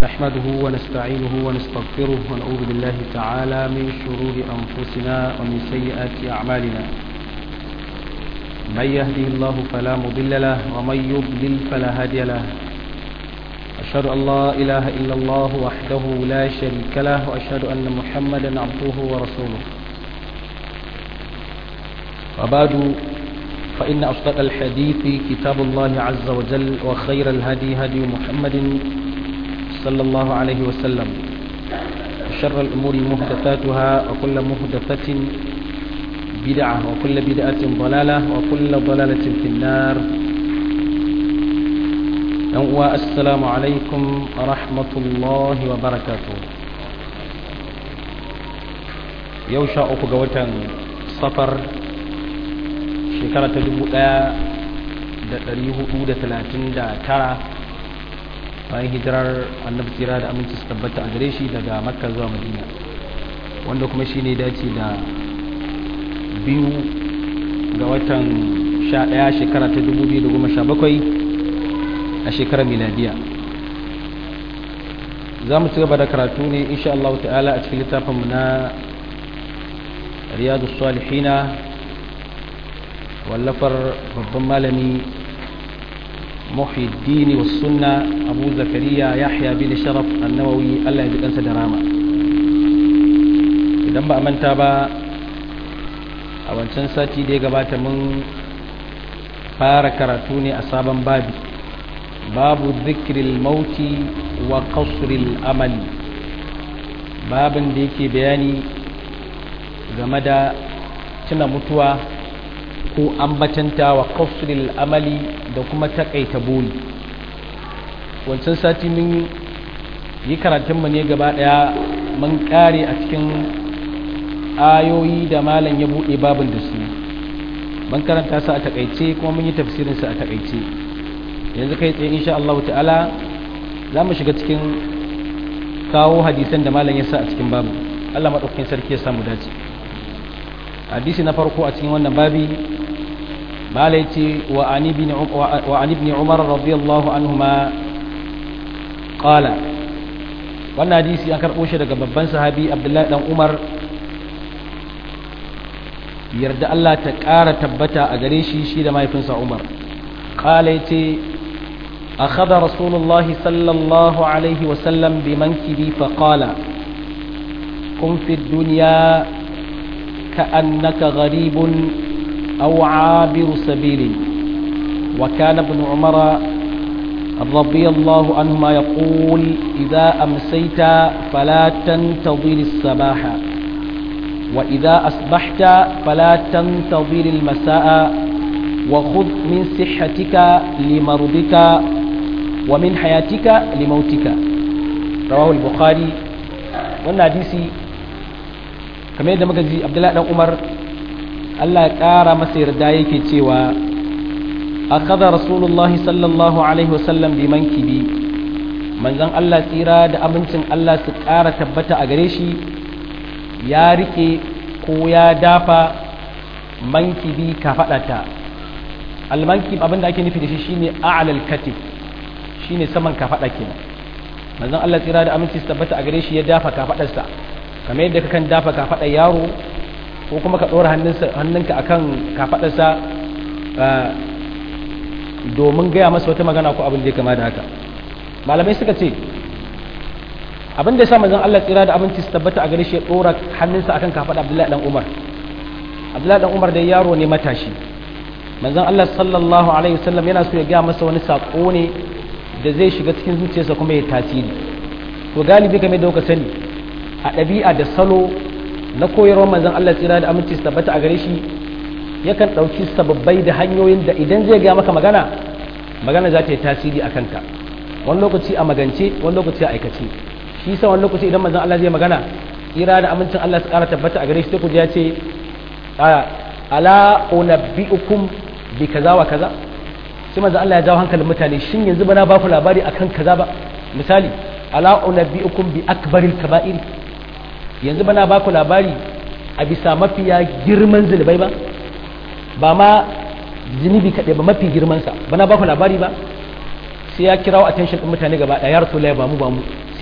نحمده ونستعينه ونستغفره ونعوذ بالله تعالى من شرور أنفسنا ومن سيئات أعمالنا من يهده الله فلا مضل له ومن يضلل فلا هادي له أشهد أن لا إله إلا الله وحده لا شريك له وأشهد أن محمدا عبده ورسوله وبعد فإن أصدق الحديث كتاب الله عز وجل وخير الهدي هدي محمد صلى الله عليه وسلم شر الأمور محدثاتها وكل محدثة بدعة وكل بدعة ضلالة وكل ضلالة في النار السلام عليكم ورحمة الله وبركاته يوشا أكو قوة صفر shekara ta dubu ɗaya da ɗari hudu da talatin da tara bayan hijirar annabi tsira da aminci su tabbata a gare shi daga makka zuwa madina wanda kuma shi ne dace da biyu ga watan sha ɗaya shekara ta dubu biyu da goma sha bakwai a shekarar miladiya za mu ci gaba da karatu ne insha Allah ta'ala a cikin littafinmu na riyadu salihina wallafar babban malami muhiddini wa sunna abu zakariya yahya bin sharaf annawawi allah ya ji kansa da rama idan ba a manta ba a wancan sati da ya gabata mun fara karatu ne a sabon babi babu zikril mauti wa qasril amali babin da yake bayani game da tuna mutuwa ko ambatanta wa kafsulil amali da kuma takaita boli wancan sati mun yi karatunmu ne gaba daya mun kare a cikin ayoyi da malam ya buɗe babin da su mun karanta su a takaice kuma mun yi tafsirin su a takaice yanzu kai tsaye insha Allah ta'ala za mu shiga cikin kawo hadisan da malam ya sa a cikin babu Allah maɗaukakin sarki ya samu dace hadisi na farko a cikin wannan babi مالتي وعن ابن وعن ابن عمر رضي الله عنهما قال wannan hadisi an karɓo shi daga babban sahabi abdullahi dan umar yarda Allah ta ƙara tabbata a gare shi shi da mahaifinsa umar ƙala ya ce a kada rasulullahi sallallahu alaihi wasallam bi mankibi fa ƙala kun fi duniya ka annaka gharibun أو عابر سبيل وكان ابن عمر رضي الله عنهما يقول إذا أمسيت فلا تنتظر الصباح وإذا أصبحت فلا تنتظر المساء وخذ من صحتك لمرضك ومن حياتك لموتك رواه البخاري والناديسي كما يدى مكزي عبد الله بن عمر Allah ya ƙara masa yarda yake cewa a kada rasulullahi sallallahu alaihi wasallam bi mankibi manzon Allah tsira da abincin Allah su ƙara tabbata a gare shi ya rike ko ya dafa mankibi ka faɗata almankib abin da ake nufi da shi shine a'lal katif shine saman ka faɗa kenan manzon Allah tsira da aminci su tabbata a gare shi ya dafa ka faɗarsa kamar yadda kakan dafa ka faɗa yaro ko kuma ka ɗora hannunka a kan kafaɗarsa domin gaya masa wata magana ko abin da ya kama da haka malamai suka ce abin da ya sa manzon Allah tsira da abinci su tabbata a gare shi ya ɗora hannunsa akan kafaɗa Abdullahi dan Umar Abdullahi dan Umar da yaro ne matashi manzon Allah sallallahu alaihi wasallam yana so ya gaya masa wani sako ne da zai shiga cikin zuciyarsa kuma ya tasiri to galibi kamar da kuka sani a ɗabi'a da salo na koyarwar manzon Allah tsira da aminci su tabbata a gare shi yakan ɗauki sababbai da hanyoyin da idan zai gaya maka magana magana za ta yi tasiri a kanka wani lokaci a magance wani lokaci a aikace shi sa wani lokaci idan manzon Allah zai magana tsira da amincin Allah su ƙara tabbata a gare shi sai ku ya ce ala unabbiukum bi kaza wa kaza sai manzon Allah ya jawo hankalin mutane shin yanzu bana ba ku labari akan kaza ba misali ala unabbiukum bi akbaril kaba'iri yanzu bana baku labari a bisa mafiya girman zunubai ba ba ma zunubi kaɗai ba mafi girmansa bana baku labari ba sai ya kirawo attention ɗin mutane gaba ɗaya ya rasu ba mu ba mu sai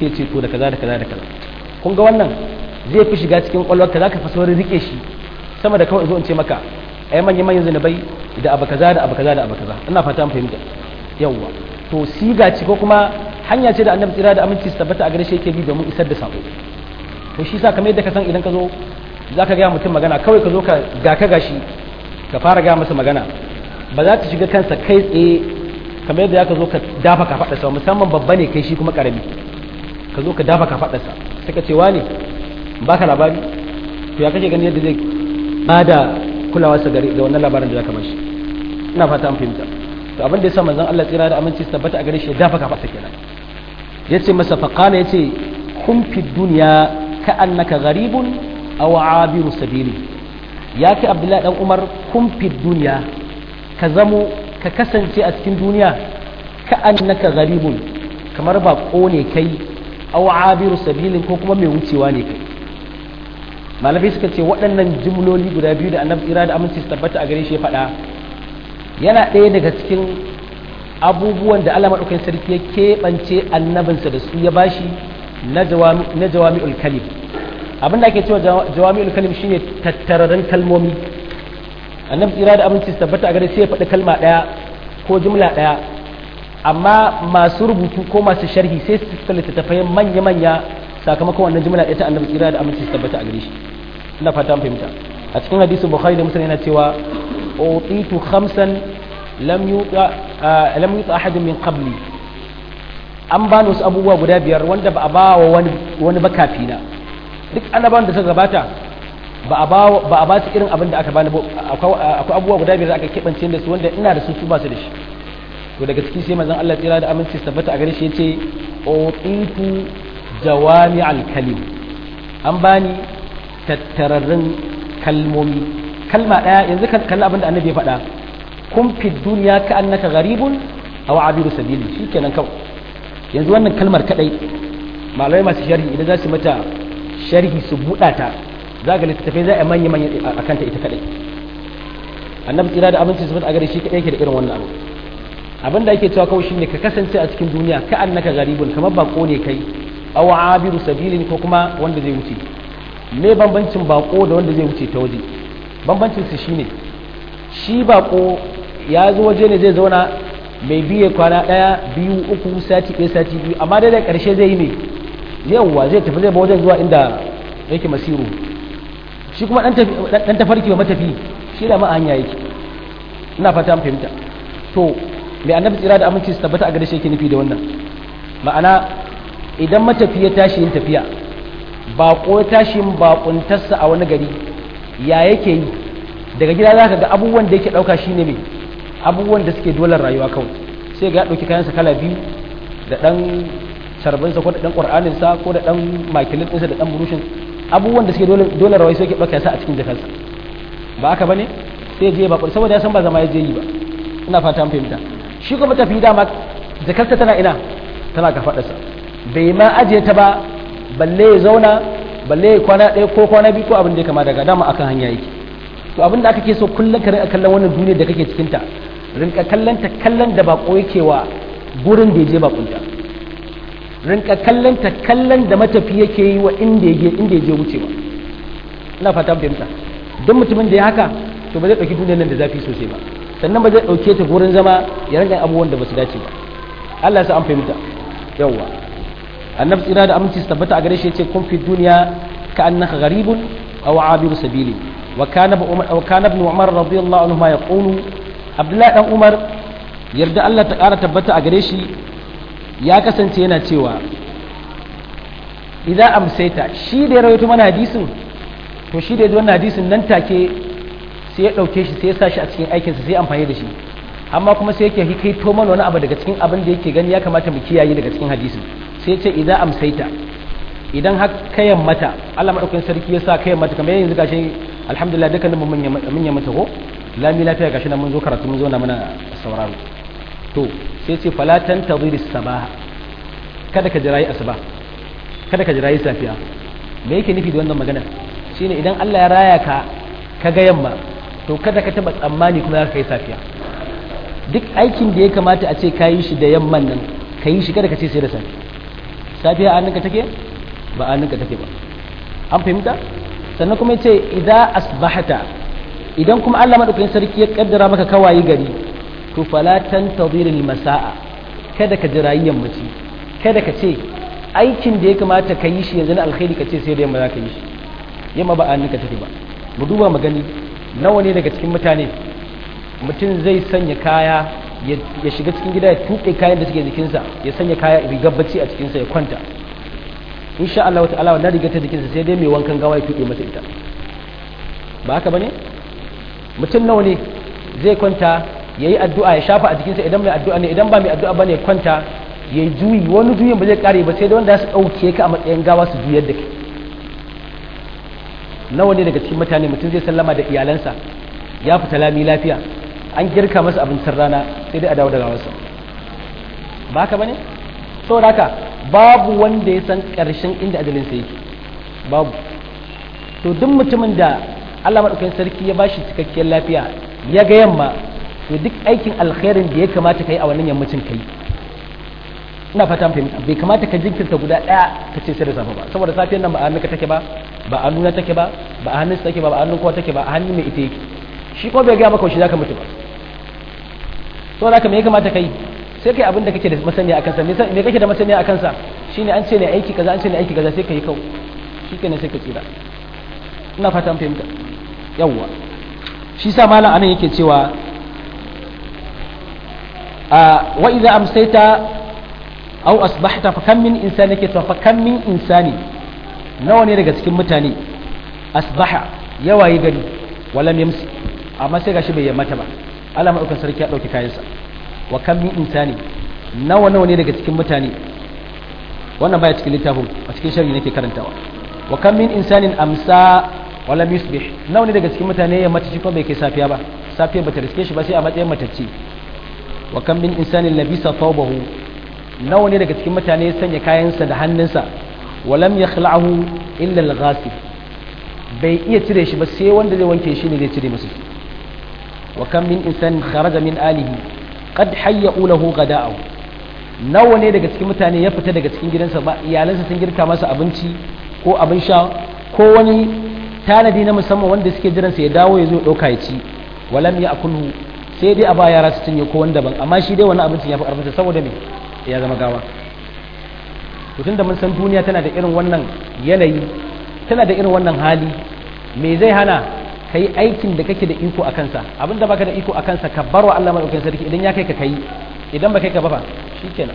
sai ce to da kaza da kaza da kaza kun ga wannan zai fi shiga cikin kwalwarka za ka fi saurin rike shi sama da kawai zo in ce maka ai manyan manyan zanabai da abu kaza da abu kaza da abu kaza ina fata mun fahimta yawwa to siga ce ko kuma hanya ce da annabi tsira da aminci su tabbata a gare shi yake bi domin isar da sako to shi sa kamar yadda ka san idan ka zo za ka gaya mutum magana kawai ka zo ka ga ka gashi ka fara gaya masa magana ba za ta shiga kansa kai tsaye kamar yadda ka zo ka dafa ka faɗa musamman babba ne kai shi kuma ƙarami ka zo ka dafa ka faɗa sa sai ka ce wane ba ka labari to ya kake gani yadda zai bada kulawa sa gare da wannan labarin da zaka bashi ina fata an fahimta to abin da yasa manzon Allah tsira da aminci tabbata a gare shi ya dafa ka faɗa kenan yace masa faqala yace kun fi dunya ka annaka gharibun aw abiru sabili ya kai abdullahi dan umar kun fi dunya ka zamo ka kasance a cikin duniya ka annaka gharibun kamar ba ne kai aw abiru sabilin ko kuma mai wucewa ne kai malamai suka ce waɗannan jimloli guda biyu da annabi tsira da aminci su tabbata a gare shi ya faɗa yana ɗaya daga cikin abubuwan da Allah maɗaukakin sarki ya keɓance annabinsa da su ya bashi na jawami'ul kalim abin da ake cewa jawami'ul kalim shine tattararren kalmomi annabi tsira da aminci su tabbata a gare sai ya faɗi kalma ɗaya ko jumla ɗaya amma masu rubutu ko masu sharhi sai su suka littattafai manya-manya sakamakon wannan jumla ɗaya ta annabi tsira da aminci su tabbata a gare shi ina fata fahimta a cikin hadisin bukhari da muslim yana cewa utitu khamsan lam yuta lam yuta ahadun min qabli an bani wasu abubuwa guda biyar wanda ba a ba wa wani wani bakafi na duk annabawan da suka gabata ba a ba ba a ba su irin abin da aka bani akwai abubuwa guda biyar da aka kebance da su wanda ina da su su ba su da shi to daga ciki sai manzon Allah tsira da aminci tabbata a gare shi yace utitu jawami al-kalim an bani tattararrun kalmomi kalma daya yanzu kalli abin da annabi ya faɗa kun fi duniya ka annaka gharibun aw abiru sabili shikenan kawai yanzu wannan kalmar kadai malamai masu sharhi idan za su mata sharhi su buɗa ta za ga littattafai za a manya manya a kanta ita kadai annabi tsira da aminci su a gare shi kadai yake da irin wannan abu abin da ake cewa kawai shine ka kasance a cikin duniya ka annaka gharibun kamar bako ne kai aw abiru sabilin ko kuma wanda zai wuce me bambancin bako da wanda zai wuce ta waje bambancin su shine shi bako ya zo waje ne zai zauna mai biye kwana daya biyu uku sati ɗaya sati biyu amma dai da ƙarshe zai yi ne yawwa zai tafi zai ba wajen zuwa inda yake masiru shi kuma dan tafarki wa matafi shi da ma hanya yake ina fata fahimta to mai annabi tsira da aminci su tabbata a gare shi yake nufi da wannan ma'ana idan matafi ya tashi yin tafiya baƙo ya tashi yin baƙuntarsa a wani gari ya yake yi daga gida za ka ga abubuwan da yake ɗauka shi ne mai abubuwan da suke dolar rayuwa kawai sai ga ya ɗauki kayansa kala biyu da ɗan sharbinsa ko da ɗan ƙur'aninsa ko da ɗan makilin ɗinsa da ɗan burushin abubuwan da suke dolar rayuwa sai ke ɗauka yasa a cikin jakarsa ba haka ba ne sai je ba saboda ya san ba zama ya je yi ba ina fata fahimta shi kuma tafi dama jakarta tana ina tana kafaɗarsa bai ma ajiye ta ba balle ya zauna balle ya kwana ɗaya ko kwana biyu ko abin da ya kama daga dama akan hanya yake to abin da aka ke so kullum ka rinka kallon wannan duniyar da kake cikinta rinka kallon ta kallon da bako yake wa gurin da ya je bakunta rinka kallon ta kallon da matafi yake yi wa inda ya inda ya je wucewa ina fata fahimta duk mutumin da ya haka to ba zai ɗauki duniyar nan da zafi sosai ba sannan ba zai ɗauke ta gurin zama ya rinka abubuwan da ba su dace ba Allah ya sa an fahimta yawwa annabi tsira da aminci su tabbata a gare shi yace kun fi duniya ka annaka gharibun aw abiru sabili wa kana wa kana ibn umar radiyallahu anhu ma yaqulu abdullah dan umar yarda Allah ta kara tabbata a gare shi ya kasance yana cewa idan amsaita shi da ya rawaito mana hadisin to shi da ya wannan hadisin nan take sai ya dauke shi sai ya sa shi a cikin aikinsa sai amfani da shi amma kuma sai yake kai to mana wani abu daga cikin abin da yake gani ya kamata mu kiyaye daga cikin hadisin sai ce idan amsaita idan har kayan mata Allah madaukakin sarki ya sa kayan mata kamar yanzu gashi alhamdulillah dukkanin mu mun yi mata ko lami lafiya gashi nan mun zo karatu mun zo na mana sauraro to sai ce fala tantazir sabaha kada ka jirayi asuba kada ka jirayi safiya me yake nufi da wannan magana shine idan Allah ya raya ka ka ga yamma to kada ka taba tsammani kuma za ka kai safiya duk aikin da ya kamata a ce ka yi shi da yamman nan ka yi shi kada ka ce sai da safe safiya a hannunka take ba a hannunka take ba an fahimta sannan kuma yace idan asbahata idan kuma Allah madaukakin sarki ya kaddara maka kawayi gari to fala tantazir masaa kada ka jira yammaci kada ka ce aikin da ya kamata ka yi shi yanzu na alkhairi ka ce sai da yamma za ka yi shi yamma ba a hannunka take ba mu duba mu gani nawa ne daga cikin mutane mutum zai sanya kaya ya shiga cikin gida ya tuɓe kayan da suke jikinsa ya sanya kaya rigar bacci a cikinsa ya kwanta insha Allah ta'ala wannan rigar ta jikinsa sai dai mai wankan gawa ya tuɓe masa ita ba haka bane mutum nawa ne zai kwanta ya yi addu'a ya shafa a jikinsa idan mai addu'a ne idan ba mai addu'a bane ya kwanta ya yi juyi wani juyin ba zai kare ba sai da wanda su ɗauke ka a matsayin gawa su juyar da kai nawa ne daga cikin mutane mutum zai sallama da iyalansa ya fita lami lafiya an girka masa abincin rana sai dai a dawo da gawarsa ba haka bane saboda haka babu wanda ya san ƙarshen inda ajalinsa yake babu to duk mutumin da Allah maɗaukakin sarki ya bashi cikakkiyar lafiya ya ga yamma to duk aikin alkhairin da ya kamata ka yi a wannan yammacin ka yi ina fata fahimta bai kamata ka jinkirta guda ɗaya ka ce sai da safe ba saboda safiyar nan ba a hannunka take ba ba a nuna take ba ba a hannunsa take ba ba a hannun kowa take ba a hannun mai ita yake shi ko bai gaya maka shi zaka mutu ba saboda haka me ya kamata ka yi sai kai abin da kake da masaniya akan sa me kake da masaniya akan sa shine an ce ne aiki kaza an ce ne aiki kaza sai ka yi kau shikenan sai ka tsira ina fata an fahimta yawwa shi sa malam anan yake cewa a wa idza amsayta aw asbahta fa kam min insani yake fa kam min insani nawa ne daga cikin mutane asbaha yawayi gari walam yamsi amma sai gashi bai yammata ba Allah madaukan sarki ya dauki kayansa wa kam min insani nawa nawa ne daga cikin mutane wannan baya cikin littafin a cikin sharhi nake karantawa wa kam min insanin amsa wala yusbih nawa ne daga cikin mutane ya mace kuma bai kai safiya ba safiya bata riske shi ba sai a matsayin matacce wa kam min insanin labisa thawbahu nawa ne daga cikin mutane ya sanya kayansa da hannunsa walam yakhla'ahu illa al-ghasib bai iya cire shi ba sai wanda zai wanke shi ne zai cire masa wa kam min insanin kharaja min alihi qad hayya'u lahu ghada'ahu nawa ne daga cikin mutane ya fita daga cikin gidansa ba iyalansa sun girka masa abinci ko abin sha ko wani tanadi na musamman wanda suke jiransa ya dawo ya zo ɗauka ya ci walam ya akulhu sai dai a ba yara su cinye ko wani daban amma shi dai wani abincin ya fi ƙarfinsa saboda me ya zama gawa to tunda mun san duniya tana da irin wannan yanayi tana da irin wannan hali me zai hana ka yi aikin da kake da iko a kansa abin da baka da iko a kansa ka bar wa Allah madaukakin sarki idan ya kai ka kai idan ba kai ka ba fa shikenan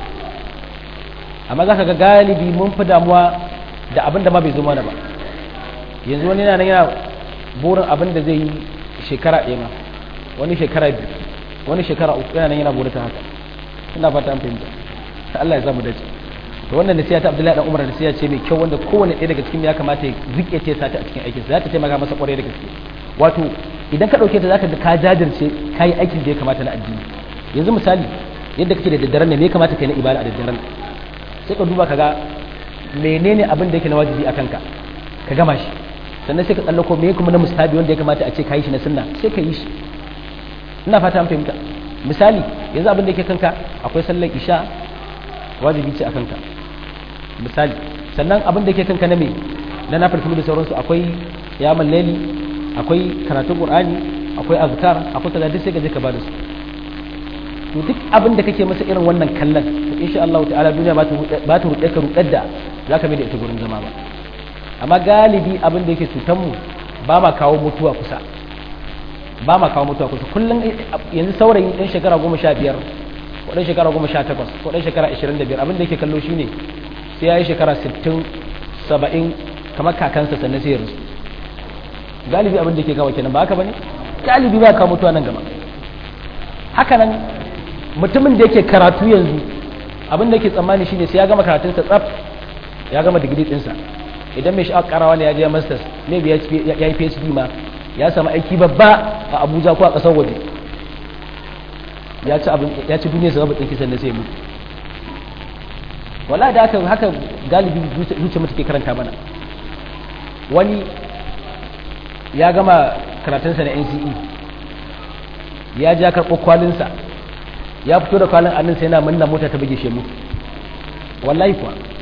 amma za ka ga galibi mun fi damuwa da abin da ma bai zo mana ba yanzu wani yana yana burin abin da zai yi shekara ɗaya ma wani shekara biyu wani shekara uku yana nan yana burin ta haka ina fata an fahimta Allah ya samu dace to wannan nasiha ta Abdullahi dan Umar nasiha ce mai kyau wanda kowanne ɗaya daga cikin ya kamata ya rike ce sata a cikin aikinsa za ta taimaka masa kwarai da gaske wato idan ka ɗauke ta zaka ga ka jajirce ka yi aikin da ya kamata na addini yanzu misali yadda kake da daddaren ne me ya kamata kai na ibada a daddaren sai ka duba ka ga menene abin da yake na wajibi a kanka ka gama shi sannan sai ka tsallako me kuma na mustahabi wanda ya kamata a ce ka yi shi na sunna sai ka yi shi ina fata an fahimta misali yanzu abin da yake kanka akwai sallar isha wajibi ce a kanka misali sannan abin da yake kanka na me na na farko da sauransu akwai yamal laili akwai karatun qur'ani akwai azkar akwai kaza duk sai ka je ka bada su to duk abin da kake masa irin wannan kallon to insha Allah ta'ala duniya ba ta ba ta ruɗe ka ruɗar da zaka mai da ita gurin zama ba amma galibi abin da yake cutar mu ba ma kawo mutuwa kusa ba ma kawo mutuwa kusa kullum yanzu saurayi ɗan shekara goma sha biyar ko ɗan shekara goma sha takwas ko ɗan shekara ashirin da biyar abin da yake kallo shi ne sai ya yi shekara sittin saba'in kamar kakansa sannan sai ya rasu galibi abin da yake kawo kenan ba haka ba ne galibi ba kawo mutuwa nan gaba haka nan mutumin da yake karatu yanzu abin da yake tsammani shine sai ya gama karatunsa tsaf ya gama digiri ɗinsa idan mai sha'awar karawa ne ya je masters maybe ya yi phd ma ya samu aiki babba a abuja ko a ƙasar waje ya ci abin ya ci duniya sababin ɗinki sannan sai mutu wala da haka haka galibi zuciya mutu ke karanta mana wani ya gama karatunsa na nce ya ja karɓo kwalinsa ya fito da kwalin anninsa yana manna mota ta buge shi mutu wallahi kuwa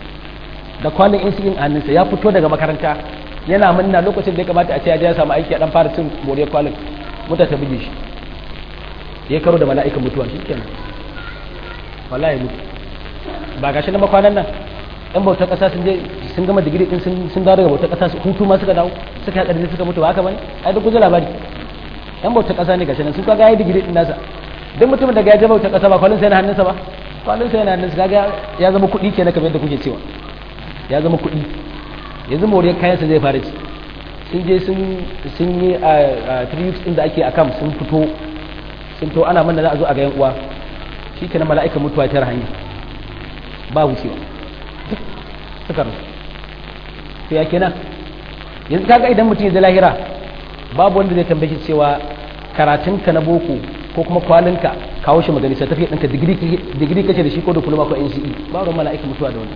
da kwalin insulin a hannunsa ya fito daga makaranta yana munna lokacin da ya kamata a ce ya samu aiki a dan fara cin moriyar kwalin muta ta buge shi ya karo da mala'ikan mutuwa shikenan wallahi mutu ba gashi na makwanan nan yan bautar kasa sun je sun gama digiri din sun dawo daga bautar kasa hutu ma suka dawo suka haɗa suka mutu ba haka bane ai duk guje labari yan bautar kasa ne gashi nan sun kaga yayi digiri din nasa duk mutumin da ya je bautar kasa ba kwalin sai na hannunsa ba kwalin sai na hannunsa kaga ya zama kuɗi kenan kamar yadda kuke cewa ya zama kuɗi yanzu moriyar kayansa zai fara ci sun je sun yi a three weeks din da ake a kam sun fito sun to ana manna za a zo a ga yan uwa shi kenan mala'ikan mutuwa ta hanya ba wucewa suka rasu to ya kenan yanzu kaga idan mutum ya lahira babu wanda zai tambaye cewa karatunka na boko ko kuma kwalinka kawo shi magani certificate ɗinka digiri kace da shi ko diploma ko NCE ba ruwan mala'ikan mutuwa da wannan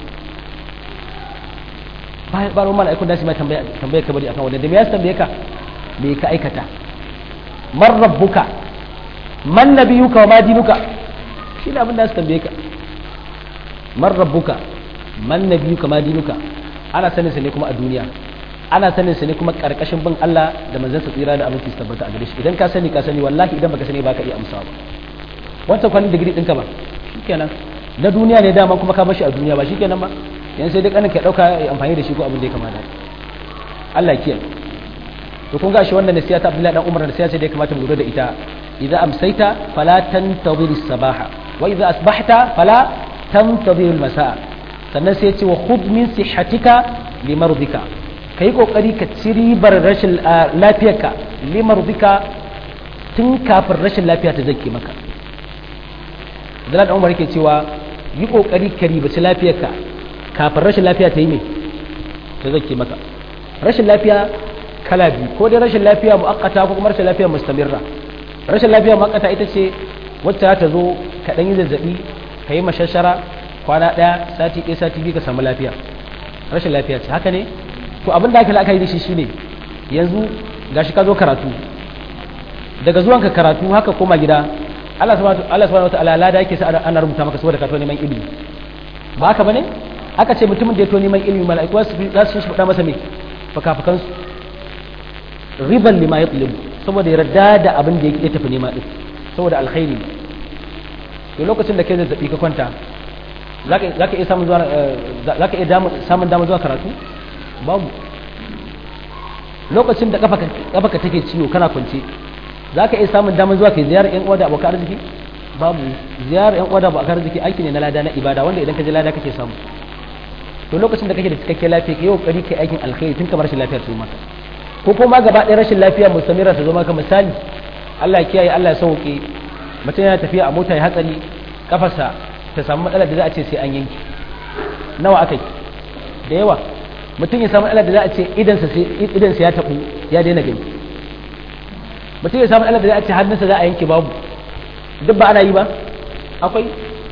ba ruwan mala'ikun da su mai tambaye ka bari akan wannan da me ya tambaye ka me ka aikata man rabbuka man nabiyuka wa ma dinuka shi ne abin da su tambaye ka man rabbuka man nabiyuka ma dinuka ana sanin sa ne kuma a duniya ana sanin sa ne kuma karkashin bin Allah da manzon sa tsira da aminci su tabbata a gare shi idan ka sani ka sani wallahi idan baka sani baka iya amsawa ba wancan kwanin digiri ɗinka ba shikenan na duniya ne dama kuma ka bashi a duniya ba shikenan ba yan sai duk anan ka dauka ya amfani da shi ko abin da ya kamata Allah kiyaye to kun ga shi wannan nasiha ta Abdullahi dan Umar nasiha ce da ya kamata mu lura da ita idza amsayta fala tantazir as-sabaha wa idza asbahta fala tantazir al-masaa sannan sai ya ce wa khudh min sihhatika limardika kai kokari ka ci ribar rashin lafiyarka limardika tun kafin rashin lafiya ta zake maka Abdullahi dan Umar yake cewa yi kokari ka ribaci lafiyarka kafin rashin lafiya ta yi mai ta zake maka rashin lafiya kala biyu ko dai rashin lafiya mu'akkata ko kuma rashin lafiya mustamirra rashin lafiya mu'akkata ita ce wacce ta zo ka dan yi zazzabi ka yi mashashara kwana ɗaya sati ɗaya sati biyu ka samu lafiya rashin lafiya ce haka ne to abin da aka la'akari da shi shine yanzu gashi ka zo karatu daga zuwanka karatu haka koma gida Allah subhanahu wa ta'ala lada yake sa ana rubuta maka saboda ka to neman ilimi ba haka bane aka ce mutumin da ya to neman ilimi mala'iku za su shi faɗa masa me fakafakan su riban lima ya tsilibu saboda yarda da abin da ya tafi nema din saboda alkhairi to lokacin da kai zazzabi ka kwanta za ka iya samun zuwa za ka iya samun damar zuwa karatu babu lokacin da kafa ka take ciwo kana kwance za ka iya samun damar zuwa kai ziyarar yan uwa da abokan arziki babu ziyarar yan uwa da abokan arziki aiki ne na lada na ibada wanda idan ka je lada kake samu to lokacin da kake da cikakken lafiya kai kokari kai aikin alkhairi tun kamar rashin lafiyar su maka ko kuma gaba ɗaya rashin lafiya mustamira ta zo maka misali Allah ya kiyaye Allah ya sauke mutum yana tafiya a mota ya hatsari kafarsa ta samu matsalar da za a ce sai an yanki nawa aka yi da yawa mutum ya samu matsalar da za a ce idansa idansa ya tabu ya daina gani mutum ya samu matsalar da za a ce hannunsa za a yanke babu duk ba ana yi ba akwai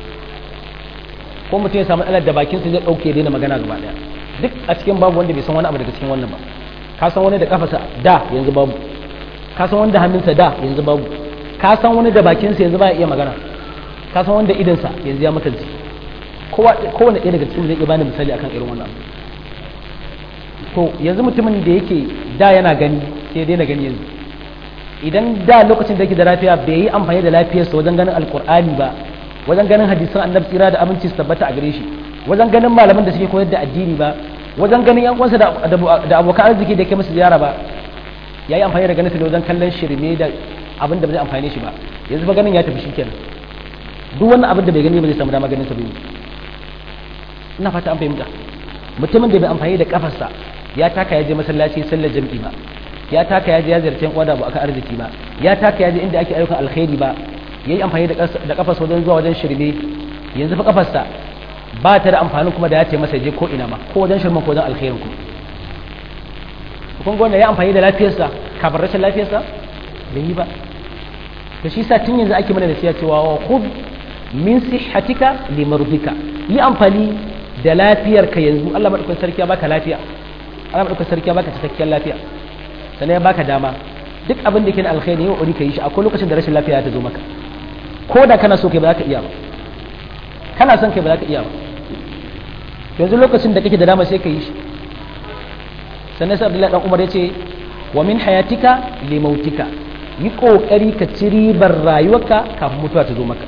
ko mutum ya samu matsalar da bakinsa zai ɗauke ya daina magana gaba ɗaya duk a cikin babu wanda bai san wani abu daga cikin wannan ba ka san wani da kafasa da yanzu babu ka san wani da hannunsa da yanzu babu ka san wani da bakinsa yanzu ba ya iya magana ka san wanda idansa yanzu ya makance kowane ɗaya daga cikin zai iya bani misali akan irin wannan to yanzu mutumin da yake da yana gani sai ya daina gani yanzu idan da lokacin da yake da lafiya bai yi amfani da lafiyarsa wajen ganin alkur'ani ba wajen ganin hadisan annabi tsira da aminci su tabbata a gare shi wajen ganin malaman da suke koyar da addini ba wajen ganin yan uwansa da abokan arziki da ke musu ziyara ba ya yi amfani da ganin da wajen kallon shirme da abin da ba zai amfane shi ba yanzu ba ganin ya tafi shikenan duk wannan abin da bai gani ba zai samu dama ganin sa bai ina fata an fahimta mutumin da bai amfani da kafarsa ya taka ya je masallaci sallar jam'i ba ya taka ya je ya ziyarci yan da aka arziki ba ya taka ya je inda ake ayyukan alkhairi ba yayi amfani da kafarsa wajen zuwa wajen shirme yanzu fa kafarsa ba ta da amfani kuma da ya ce masa je ko ina ma ko wajen shirman ko wajen alkhairin ku kun ga ya amfani da lafiyarsa kafin rashin lafiyarsa bai yi ba to shi sa tun yanzu ake mana da siya cewa wa khudh min sihhatika limardika yi amfani da lafiyarka yanzu Allah madaukakin sarki ya baka lafiya Allah madaukakin sarki ya baka cikakken lafiya sannan ya baka dama duk abin da ke na alkhairi yau uri ka yi shi akwai lokacin da rashin lafiya ta zo maka ko da kana so kai ba za ka iya ba kana son kai ba za ka iya ba yanzu lokacin da kake da dama sai ka yi shi sannan sai abdullahi dan umar ya ce wa min hayatika li mautika yi kokari ka ci ribar rayuwarka kafin mutuwa ta zo maka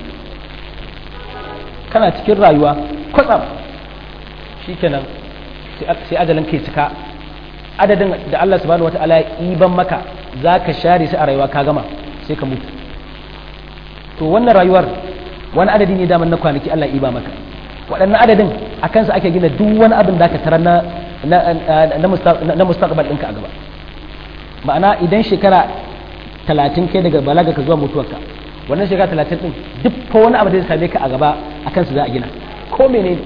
kana cikin rayuwa kwatsam shikenan sai ajalin kai cika adadin da Allah subhanahu wataala ya iban maka zaka share shi a rayuwa ka gama sai ka mutu to wannan rayuwar wani adadi ne daman na kwanaki Allah iba maka waɗannan adadin a kansa ake gina duk wani abin da ka tara na na mustaqbal ɗinka a gaba ma'ana idan shekara talatin kai daga balaga ka zuwa mutuwarka wannan shekara talatin ɗin duk fa wani abu da zai same ka a gaba a kansa za a gina ko menene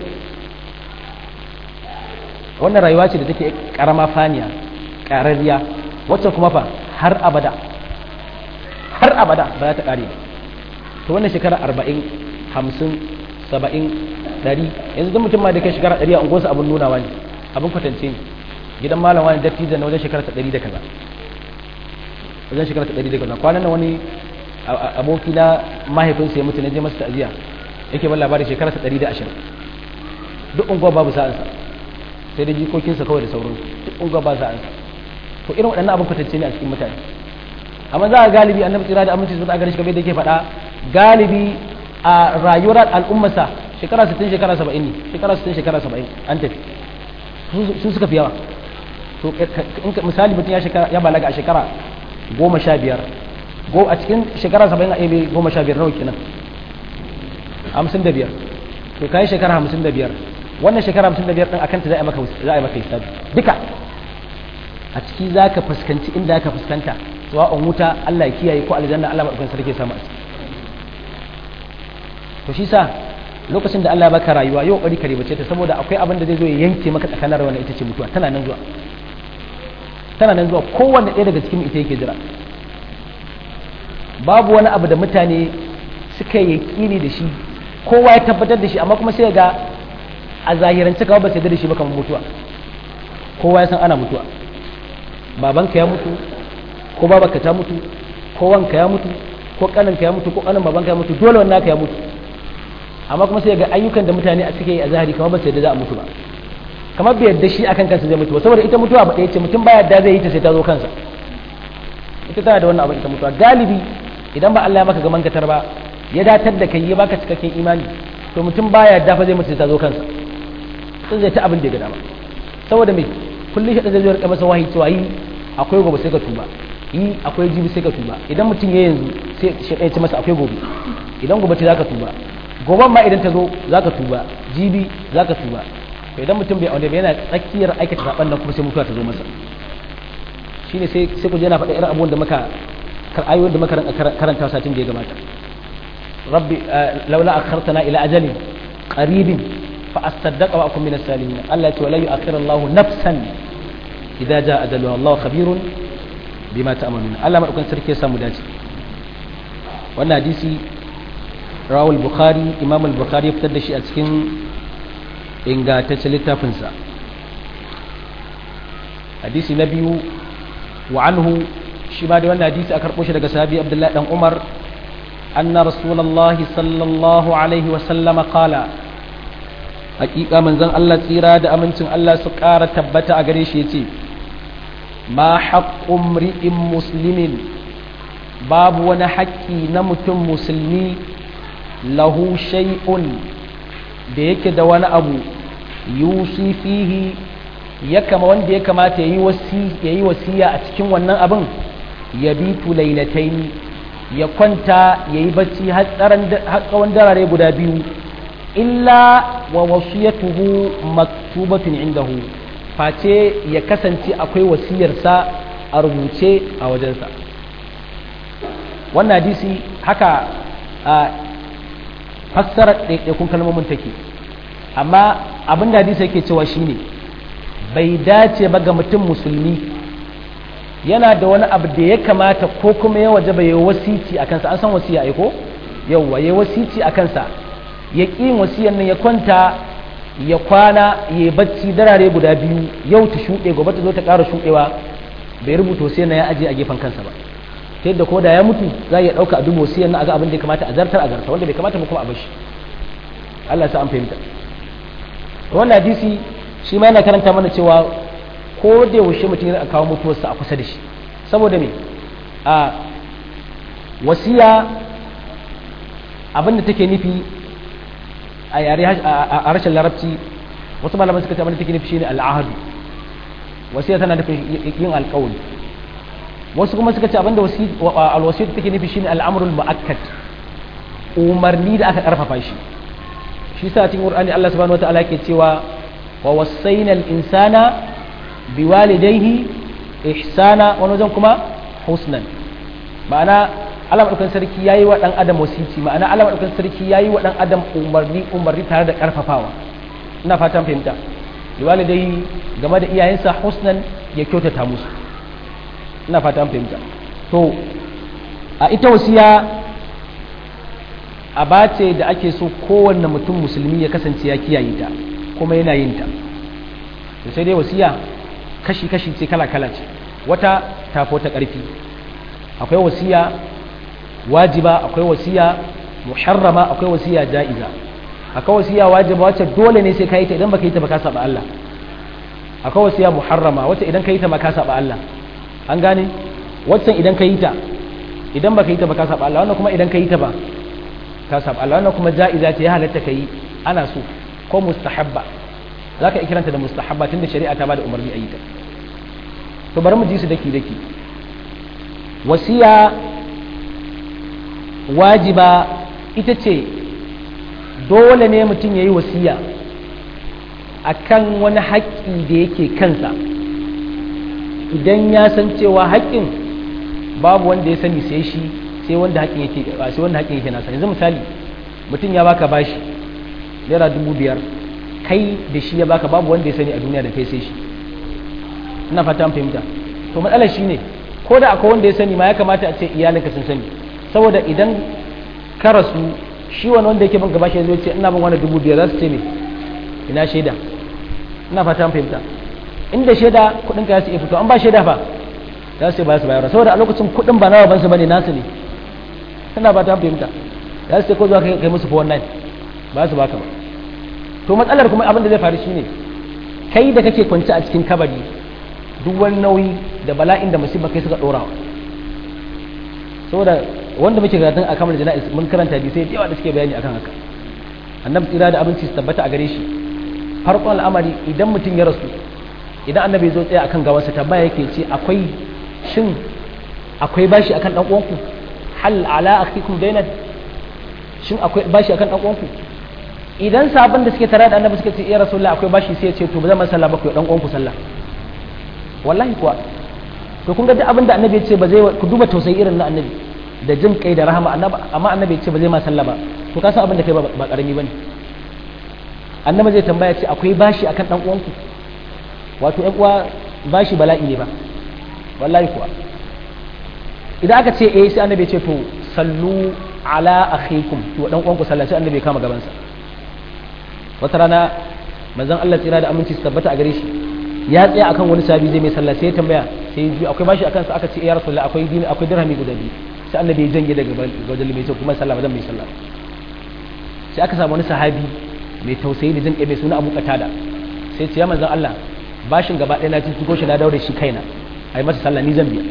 wannan rayuwa ce da take karama faniya ƙararriya wacce kuma fa har abada har abada ba za ta ƙare ba to wannan shekara arba'in hamsin saba'in ɗari yanzu duk mutum ma da kai shekara ɗari a unguwarsa abin nunawa ne abin kwatance ne gidan malam wani dattijo na wajen shekara ta ɗari da kaza wajen shekara ta ɗari da kaza kwanan nan wani aboki na mahaifinsa ya mutu na je masa ta'aziya yake ban labarin shekara ta ɗari da ashirin duk unguwa babu sa'ansa sai da jikokinsa kawai da sauransu duk unguwa ba sa'ansa to irin waɗannan abin kwatance ne a cikin mutane amma za a galibi annabi tsira da aminci sun a gare shi kamar da yake faɗa galibi a rayuwar al'ummarsa shekara 60 shekara 70 ne shekara 60 shekara 70 an tafi su suka fi yawa to misali mutum ya shekara ya balaga a shekara goma sha biyar a cikin shekara 70 a ebe goma sha biyar nawa kenan hamsin da biyar to kayi shekara hamsin da biyar wannan shekara hamsin da biyar ɗin akanta za a yi maka hisabi duka a ciki za ka fuskanci inda ka fuskanta sawa'un wuta Allah ya kiyaye ko aljanna Allah maɗaukan sarki samu a ciki to shi sa lokacin da Allah ya baka rayuwa yau ƙari ka ribace ta saboda akwai abin da zai zo ya yanke maka tsakanin wannan ita ce mutuwa tana nan zuwa tana nan zuwa kowanne ɗaya daga cikin ita yake jira babu wani abu da mutane suka yi yaƙini da shi kowa ya tabbatar da shi amma kuma sai ga a zahirance kawai ba sai da shi ba kamar mutuwa kowa ya san ana mutuwa babanka ya mutu ko babanka ta mutu ko wanka ya mutu ko kaninka ya mutu ko kanin babanka ya mutu dole wannan naka ya mutu amma kuma sai ga ayyukan da mutane a suke yi a zahiri kamar ba sai da za a mutu ba kamar bai yadda shi akan kansa zai mutu ba saboda ita mutuwa ba ɗaya ce mutum ba yadda zai yi ta sai ta zo kansa ita tana da wannan abin ita mutuwa galibi idan ba Allah ya maka gaman katar ba ya datar da kai ya baka cikakken imani to mutum baya yadda fa zai mutu sai ta zo kansa sai zai ta abin da ya ga dama saboda me kullum shi zai zo rika masa wahayi cewa yi akwai gobe sai ka tuba yi akwai jibi sai ka tuba idan mutum ya yanzu sai shi ya ce masa akwai gobe idan gobe ce zaka tuba goben ma idan ta zo zaka tuba jibi zaka tuba to idan mutum bai aure ba yana tsakiyar aikata saban nan kuma sai mutuwa ta zo masa shine sai sai ku je na faɗa irin abubuwan da muka ayoyin da muka karanta satin da ya gabata rabbi laula akhartana ila ajalin qaribin fa asaddaqa wa akun min as-salimin Allah ya ce wala yu'akhiru Allahu nafsan idza jaa ajaluha Allahu khabirun bima ta'malun Allah madaukan sarki ya samu dace wannan hadisi rawul bukhari imam al-bukhari ya fitar da shi a cikin ingantaccen littafinsa hadisi na biyu wa anhu shi ma da wannan hadisi a karɓo shi daga sahabi abdullahi dan umar anna rasulullahi sallallahu alaihi wa sallama qala hakika manzon Allah tsira da amincin Allah su ƙara tabbata a gare shi yace ma haqqu mri'in muslimin babu wani haƙƙi na mutum musulmi lahu shay'un da yake da wani abu yusi fihi ya kama wanda ya kamata ya yi wasiya a cikin wannan abin ya bi lailatain ya kwanta ya yi bacci har tsawon darare guda biyu illa wa wasiyatuhu maktubatun indahu face ya kasance akwai wasiyarsa a rubuce a wajensa wannan hadisi haka a fassarar ɗaiɗaikun kalmomin take amma abin da hadisi yake cewa shine bai dace ba ga mutum musulmi yana da wani abu da ya kamata ko kuma ya waje bai wasici a kansa an san wasiya ai ko yauwa ya wasici a kansa ya ƙi wasiyan nan ya kwanta ya kwana ya bacci darare guda biyu yau ta shuɗe gobe ta zo ta ƙara shuɗewa bai rubuta wasiyan nan ya aje a gefen kansa ba ta yadda ko da ya mutu za a iya ɗauka a duba wasiyan nan a ga abin da ya kamata a zartar a zartar wanda bai kamata ba kuma a bashi Allah ya sa an fahimta wannan hadisi shi ma yana karanta mana cewa ko da yaushe mutum yana kawo mutuwarsa a kusa da shi saboda me a wasiya abinda take nufi a yare a harshen larabci wasu malaman suka ce abinda take nufi shine al'ahadu wasiya tana nufin yin alƙawari wasu kuma suka ce abinda alwasiyatu take nufi shine al'amrul mu'akkad umarni da aka karfafa shi shi sa cikin qur'ani Allah subhanahu wataala yake cewa wa wasaina al-insana biwalidayhi ihsana wani wajen kuma husnan ma'ana Allah madaukakin sarki yayi wa dan adam wasici ma'ana Allah madaukakin sarki yayi wa dan adam umarni umarni tare da karfafawa ina fatan fahimta biwalidayhi game da iyayensa husnan ya kyautata musu ina fatan fahimta to a ita wasiya aba ce da ake so kowanne mutum musulmi ya kasance ya kiyaye ta kuma yana yin ta to sai dai wasiya kashi-kashi ce kala-kala ce wata tafo ta ƙarfi akwai wasiya wajiba akwai wasiya muharrama akwai wasiya ja'iza akwai wasiya wajiba wacce dole ne sai ka yi ta idan baka yi ta baka saba Allah akwai wasiya muharrama wacce idan ka yi ta baka saba Allah an gane wacce idan ka yi ta idan baka yi ta baka saba Allah wannan kuma idan ka yi ta ba ka saba Allah wannan kuma ja'iza ce ya halatta ka yi ana so ko mustahabba za ka kiranta da mustahabba tunda shari'a ta bada umarni a yi ta to bari mu ji su daki daki wasiya wajiba ita ce dole ne mutum ya yi wasiya a kan wani haƙƙi da yake kansa idan ya san cewa haƙƙin babu wanda ya sani sai shi sai wanda haƙƙin yake sai wanda haƙƙin yake nasa yanzu misali mutum ya baka bashi naira dubu biyar kai da shi ya baka babu wanda ya sani a duniya da kai sai shi ina fata an fahimta to matsalar shi ne ko da akwai wanda ya sani ma ya kamata a ce iyalinka sun sani saboda idan ka rasu shi wani wanda yake bin gaba shi zai ce ina bin wani dubu biyar za su ce me ina shaida ina fata an fahimta inda shaida kuɗin ka ya su iya fito an ba shaida fa za su ce ba su bayar saboda a lokacin kuɗin ba nawa bansu bane nasu ne ina fata an fahimta za su ce ko zuwa kai musu 419 ba su baka ba to matsalar kuma abin da zai faru shine kai da kake kwance a cikin kabari duk wani nauyi da bala'in da musiba kai suka dora saboda wanda muke karatun a kamar jana'iz mun karanta bi sai yawa da suke bayani akan haka annabi tsira da abinci su tabbata a gare shi farkon al'amari idan mutum ya rasu idan annabi ya zo tsaya akan gawansa tambaya yake ce akwai shin akwai bashi akan dan uwanku hal ala akhikum dainan shin akwai bashi akan dan uwanku idan sabon da suke tare da annabi suka ce ya rasulullah akwai bashi sai ya ce to ba zan masa sallah ba ku dan uwanku sallah wallahi kuwa to kun ga duk abin da annabi ya ce ba zai ku duba tausayi irin na annabi da jin kai da rahama annabi amma annabi ya ce ba zai ma sallah ba to ka san abin da kai ba karami bane annabi zai tambaya ce akwai bashi akan dan uwanku wato ƴan uwa bashi bala'i ne ba wallahi kuwa idan aka ce eh sai annabi ya ce to sallu ala akhikum to dan uwanku sallah sai annabi ya kama gaban sa wata rana manzon Allah tsira da aminci su tabbata a gare shi ya tsaya akan wani sabi zai mai sallah sai ya tambaya sai ya akwai bashi akan sa aka ce ya rasulullah akwai dini akwai dirhami guda biyu sai annabi ya janye daga wajen mai ce kuma sallah ba zan mai sallah sai aka samu wani sahabi mai tausayi da jin kai mai suna Abu Qatada sai ce ya manzon Allah bashin gaba ɗaya na ci ko shi na daure shi kaina ai masa sallah ni zan biya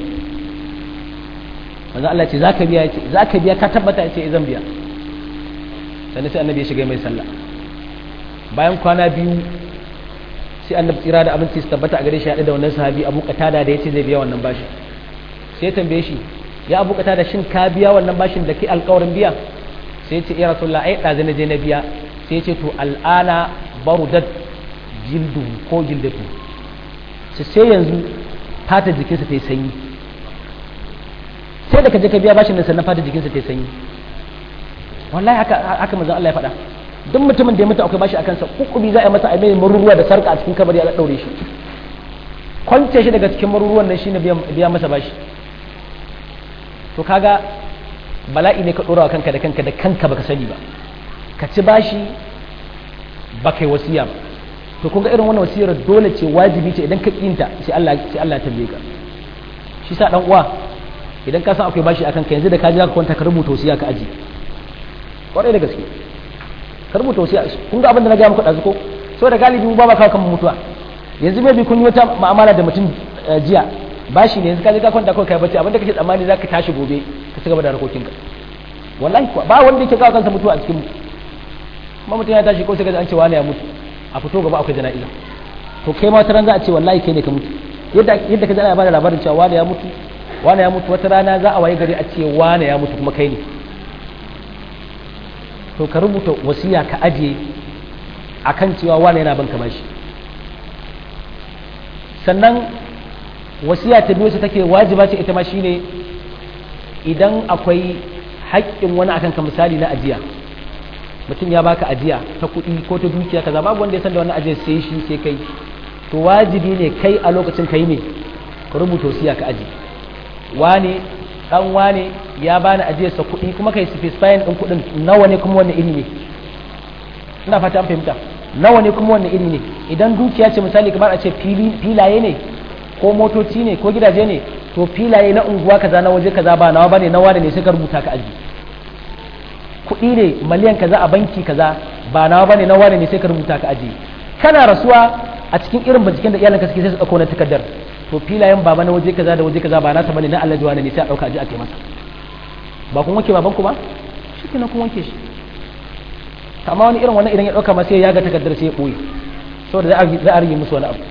manzon Allah ce zaka biya yace zaka biya ka tabbata yace zan biya sannan sai annabi ya shiga mai sallah bayan kwana biyu sai annabi tsira da abinci su tabbata a gare shi haɗe da wannan sahabi abu qatada da yace zai biya wannan bashi sai ya tambaye shi ya abu qatada shin ka biya wannan bashin da ke alƙawarin biya sai ya ce ya rasulullah ai ɗazu na je na biya sai ya ce to al'ana barudat jildu ko jildatu sai yanzu fata jikinsa ta yi sanyi sai da ka je ka biya bashin nan sannan fata jikinsa ta yi sanyi wallahi haka haka manzon Allah ya faɗa duk mutumin da ya mutu akwai bashi a kansa kukubi za a yi masa a mai maruruwa da sarka a cikin kabari a ɗaure shi kwance shi daga cikin maruruwan nan shine biya masa bashi to kaga bala'i ne ka ɗora wa kanka da kanka da kanka baka sani ba ka ci bashi ba kai wasiya ba to kun ga irin wannan wasiyar dole ce wajibi ce idan ka kinta sai Allah sai Allah ya tambaye ka shi sa dan uwa idan ka san akwai bashi akan ka yanzu da ka ji ka kwanta ka rubuta wasiya ka aji kwarai da gaske ka rubuta wasiya kun ga abin da na gaya muku ɗazu ko so da galibi mu ba ba kawo kan mutuwa yanzu maybe kun yi wata mu'amala da mutum jiya bashi ne yanzu ka je ka kwanta kawai kai bacci abinda kake tsammani zaka tashi gobe ka ci gaba da harkokinka wallahi kuwa ba wanda yake kawo kansa mutuwa a cikin mu kuma mutum ya tashi ko sai ga an ce wani ya mutu a fito gaba akwai jana'iza to kai ma wata ran za a ce wallahi kai ne ka mutu yadda yadda ka ji ana bada labarin cewa wani ya mutu wani ya mutu wata rana za a waye gari a ce wani ya mutu kuma kai ne to ka rubuta wasiya ka ajiye akan cewa wani yana banka bashi sannan wasiya ta biyu take wajiba ce ita ma shine idan akwai haƙƙin wani akan ka misali na ajiya mutum ya baka ajiya ta kuɗi ko ta dukiya kaza babu wanda ya san da wannan ajiya sai shi sai kai to wajibi ne kai a lokacin kai ne ka rubuta wasiya ka aji wane dan wane ya bani ajiyar sa kuɗi kuma kai specifying din kuɗin nawa ne kuma wanne iri ne ina fata an fahimta nawa ne kuma wanne iri ne idan dukiya ce misali kamar a ce filaye ne ko motoci ne ko gidaje ne to filaye na unguwa kaza na waje kaza ba nawa bane na wane ne sai ka rubuta ka aji kuɗi ne miliyan kaza a banki kaza ba nawa bane na wane ne sai ka rubuta ka aji kana rasuwa a cikin irin binciken da iyalanka suke sai su ɗauko na takardar to filayen baba na waje kaza da waje kaza ba nasa bane na Allah wane ne sai a ɗauka aji a kai masa ba kun wanke baban ku ba shi kenan kun wanke shi amma wani irin wannan idan ya ɗauka ma sai ya ga takardar sai ya ɓoye saboda za a rige musu wani abu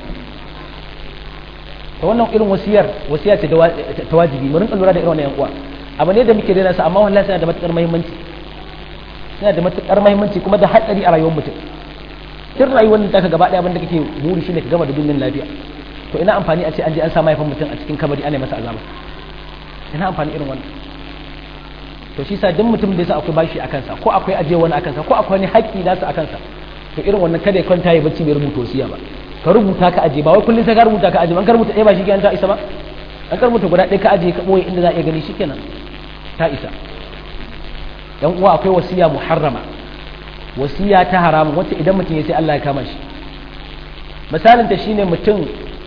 ta wannan irin wasiyar wasiya ce ta wajibi mu rinka lura da irin wannan yan uwa abu ne da muke daina sa amma wallahi yana da matukar muhimmanci yana da matukar muhimmanci kuma da hatsari a rayuwar mutum duk rayuwar da ka gaba daya abin da kake buri shine ka gama da dunnin lafiya to ina amfani a ce an je an sa mahaifin mutum a cikin kabari ana masa azaba ina amfani irin wannan to shi sa duk mutum da yasa akwai bashi a kansa ko akwai ajiye wani a kansa ko akwai wani haƙƙi nasa a kansa to irin wannan kada ya kwanta ya bacci bai rubuta wasiya ba ka rubuta ka aje ba wai kullum sai ka rubuta ka aje ba an ka rubuta ɗaya ba shi kenan ta isa ba an ka rubuta guda ɗaya ka aje ka ɓoye inda za a iya gani shikenan ta isa dan uwa akwai wasiya muharrama wasiya ta haramun wacce idan mutum ya sai Allah ya kama shi misalin ta shine mutum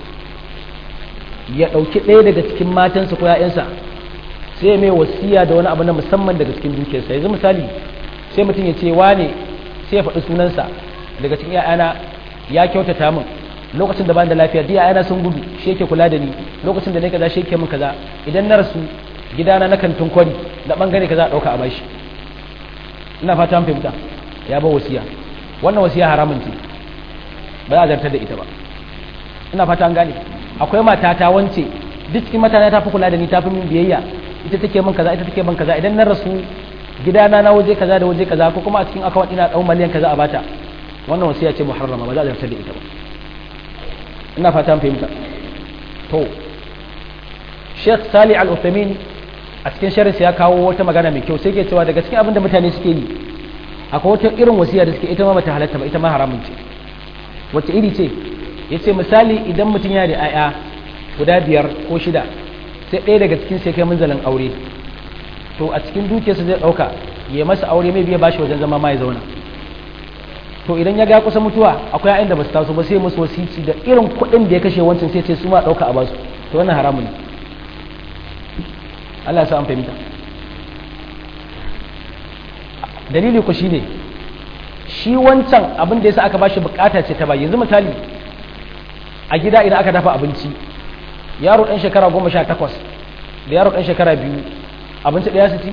ya ɗauki ɗaya daga cikin matansa ko ‘ya'yansa sai mai wasiya da wani abu na musamman daga cikin dukiyarsa yanzu misali sai mutum ya ce wane sai ya faɗi sunansa daga cikin ‘ya'yana ya kyautata min lokacin da ban da lafiya duk ‘ya'yana sun gudu shi yake kula da ni lokacin da ne kaza shi yake min kaza idan na rasu gidana na kantin kwari da bangare kaza a ɗauka a bashi ina fata an fahimta ya ba wasiya wannan wasiya haramun ce ba za a zartar da ita ba ina fata an gane akwai mata ta wance duk cikin mata ta fi kula da ni ta fi min biyayya ita take min kaza ita take min kaza idan na rasu gidana na waje kaza da waje kaza ko kuma a cikin akawun ina dau miliyan kaza a bata wannan wasiya ce muharrama ba za a zartar da ita ba ina fata an fahimta to Sheikh Salih Al-Uthaymeen a cikin sharhi ya kawo wata magana mai kyau sai ke cewa daga cikin abin da mutane suke yi akwai wata irin wasiya da suke ita ma bata halatta ba ita ma haramun ce wacce iri ce ya ce misali idan mutum yana da 'ya'ya guda biyar ko shida sai ɗaya daga cikin sai kai munzalin aure to a cikin dukiyarsa zai ɗauka ya masa aure mai biya bashi wajen zama ma ya zauna to idan ya ga kusa mutuwa akwai 'ya'yan da ba su taso ba sai musu wasici da irin kuɗin da ya kashe wancan sai ce su ma ɗauka a basu to wannan haramun ne Allah ya sa an fahimta dalili ku shine shi wancan abin da yasa aka bashi bukata ce ta ba yanzu misali a gida idan aka dafa abinci yaro ɗan shekara goma sha takwas da yaro ɗan shekara biyu abinci ɗaya su ci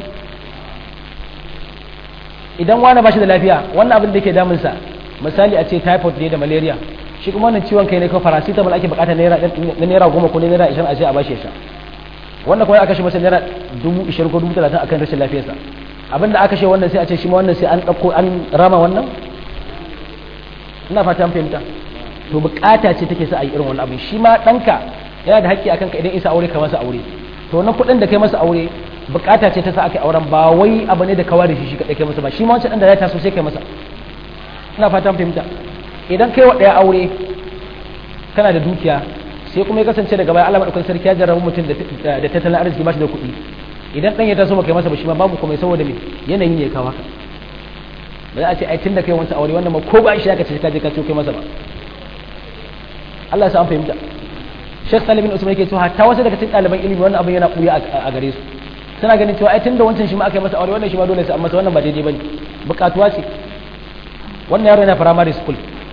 idan wani ba shi da lafiya wannan abin da ke damunsa misali a ce typhoid ne da malaria shi kuma wannan ciwon kai ne ko paracetamol ake bukata na naira goma ko naira ishirin a ce a bashi ya sha wannan kuma aka shi masa naira dubu ishirin ko dubu talatin akan rashin lafiyarsa abin da aka shi wannan sai a ce shi ma wannan sai an ɗauko an rama wannan ina fata an fahimta to bukata ce take sa a yi irin wannan abin shi ma ɗanka yana da haƙƙi akan ka idan isa aure ka masa aure to wannan kuɗin da kai masa aure bukata ce ta sa aka auren ba wai abu ne da ka ware shi shi kaɗai kai masa ba shi ma wancan ɗan da ya taso sai kai masa ina fatan fahimta idan kai wa ɗaya aure kana da dukiya sai kuma ya kasance daga baya Allah madaukakin sarki ya jarrabu mutum da tattalin arziki ba shi da kuɗi idan ɗan ya taso ba kai masa ba shi ma babu kuma saboda me yanayi ne ya kawo haka ba za a ce ai tun da kai wancan aure wannan ma ko ba shi aka ce ka je ka kai masa ba Allah ya sa an fahimta Sheikh Salim bin Usman yake cewa hatta wasu daga cikin ɗaliban ilimi wannan abin yana ɓuya a gare su suna ganin cewa ai tunda wancan shi ma aka yi masa aure wannan shi ma dole sai an masa wannan ba daidai bane bukatuwa ce wannan yaro yana primary school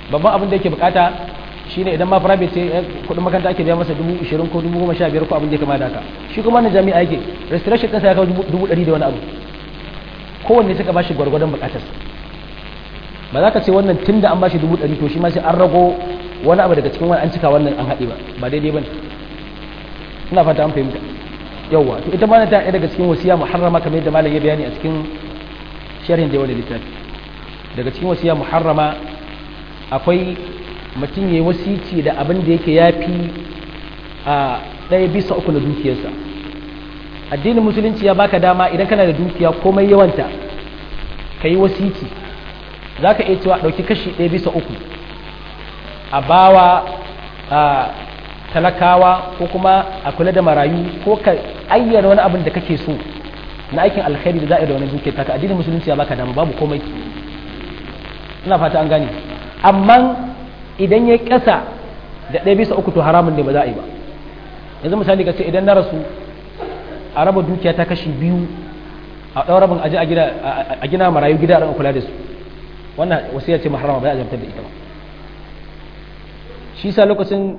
babban abin da yake bukata shine idan ma private ce kudin makaranta ake biya masa dubu ishirin ko dubu goma sha biyar ko abin da ya kama da haka shi kuma na jami'a yake restoration ɗinsa ya kawo dubu ɗari da wani abu kowanne suka bashi gwargwadon bukatarsa ba za ka ce wannan tun da an bashi dubu ɗari to shi ma sai an rago wani abu daga cikin wani an cika wannan an haɗe ba ba daidai ba ne ina fata an fahimta yawwa to ita ma ta ɗaya daga cikin wasiya muharrama kamar yadda malam ya bayani a cikin sharhin da wani littafi daga cikin wasiya muharrama akwai mutum ya yi wasici da abin da yake ya fi a ɗaya bisa uku na dukiyarsa addinin musulunci ya baka dama idan kana da dukiya komai yawanta ka yi wasici za ka iya cewa ɗauki kashi ɗaya bisa uku a bawa a talakawa ko kuma a kula da marayu ko ka ayyana wani abin da kake so na aikin alkhairi da za a yi da wani dukiyar taka addinin musulunci ya baka dama babu komai ina fata an gane amma idan ya ƙasa da ɗaya bisa uku to haramun ne ba za a yi ba yanzu misali ka ce idan na rasu a raba dukiya ta kashi biyu a ɗau rabin aji a gina marayu gida a kula da su wannan wasiya ce maharama ba ya zartar da ita ba shi sa lokacin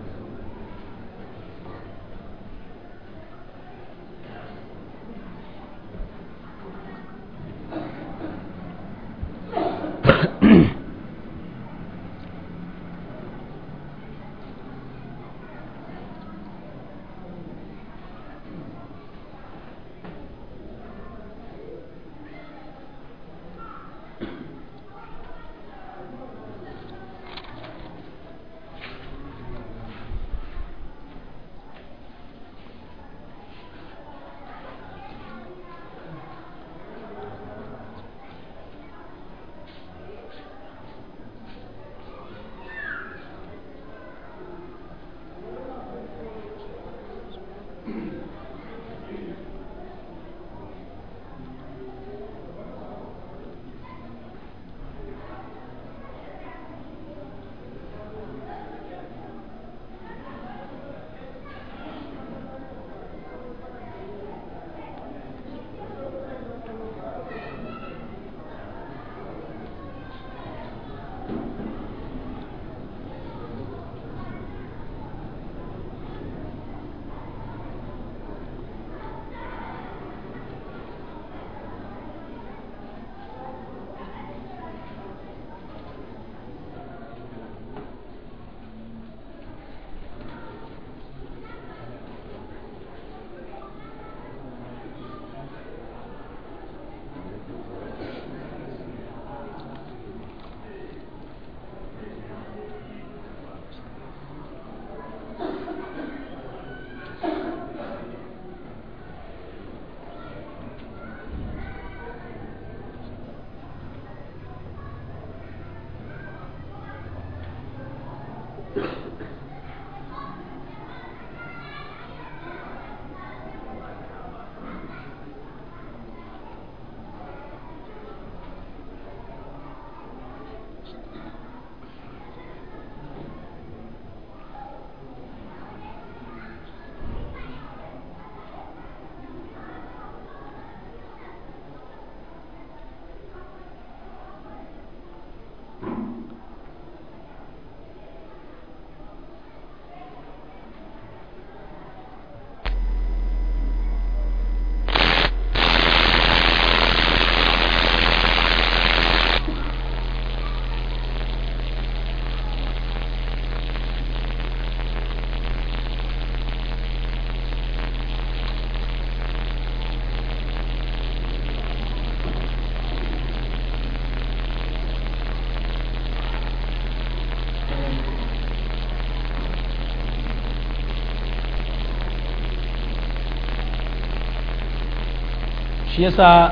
shi yasa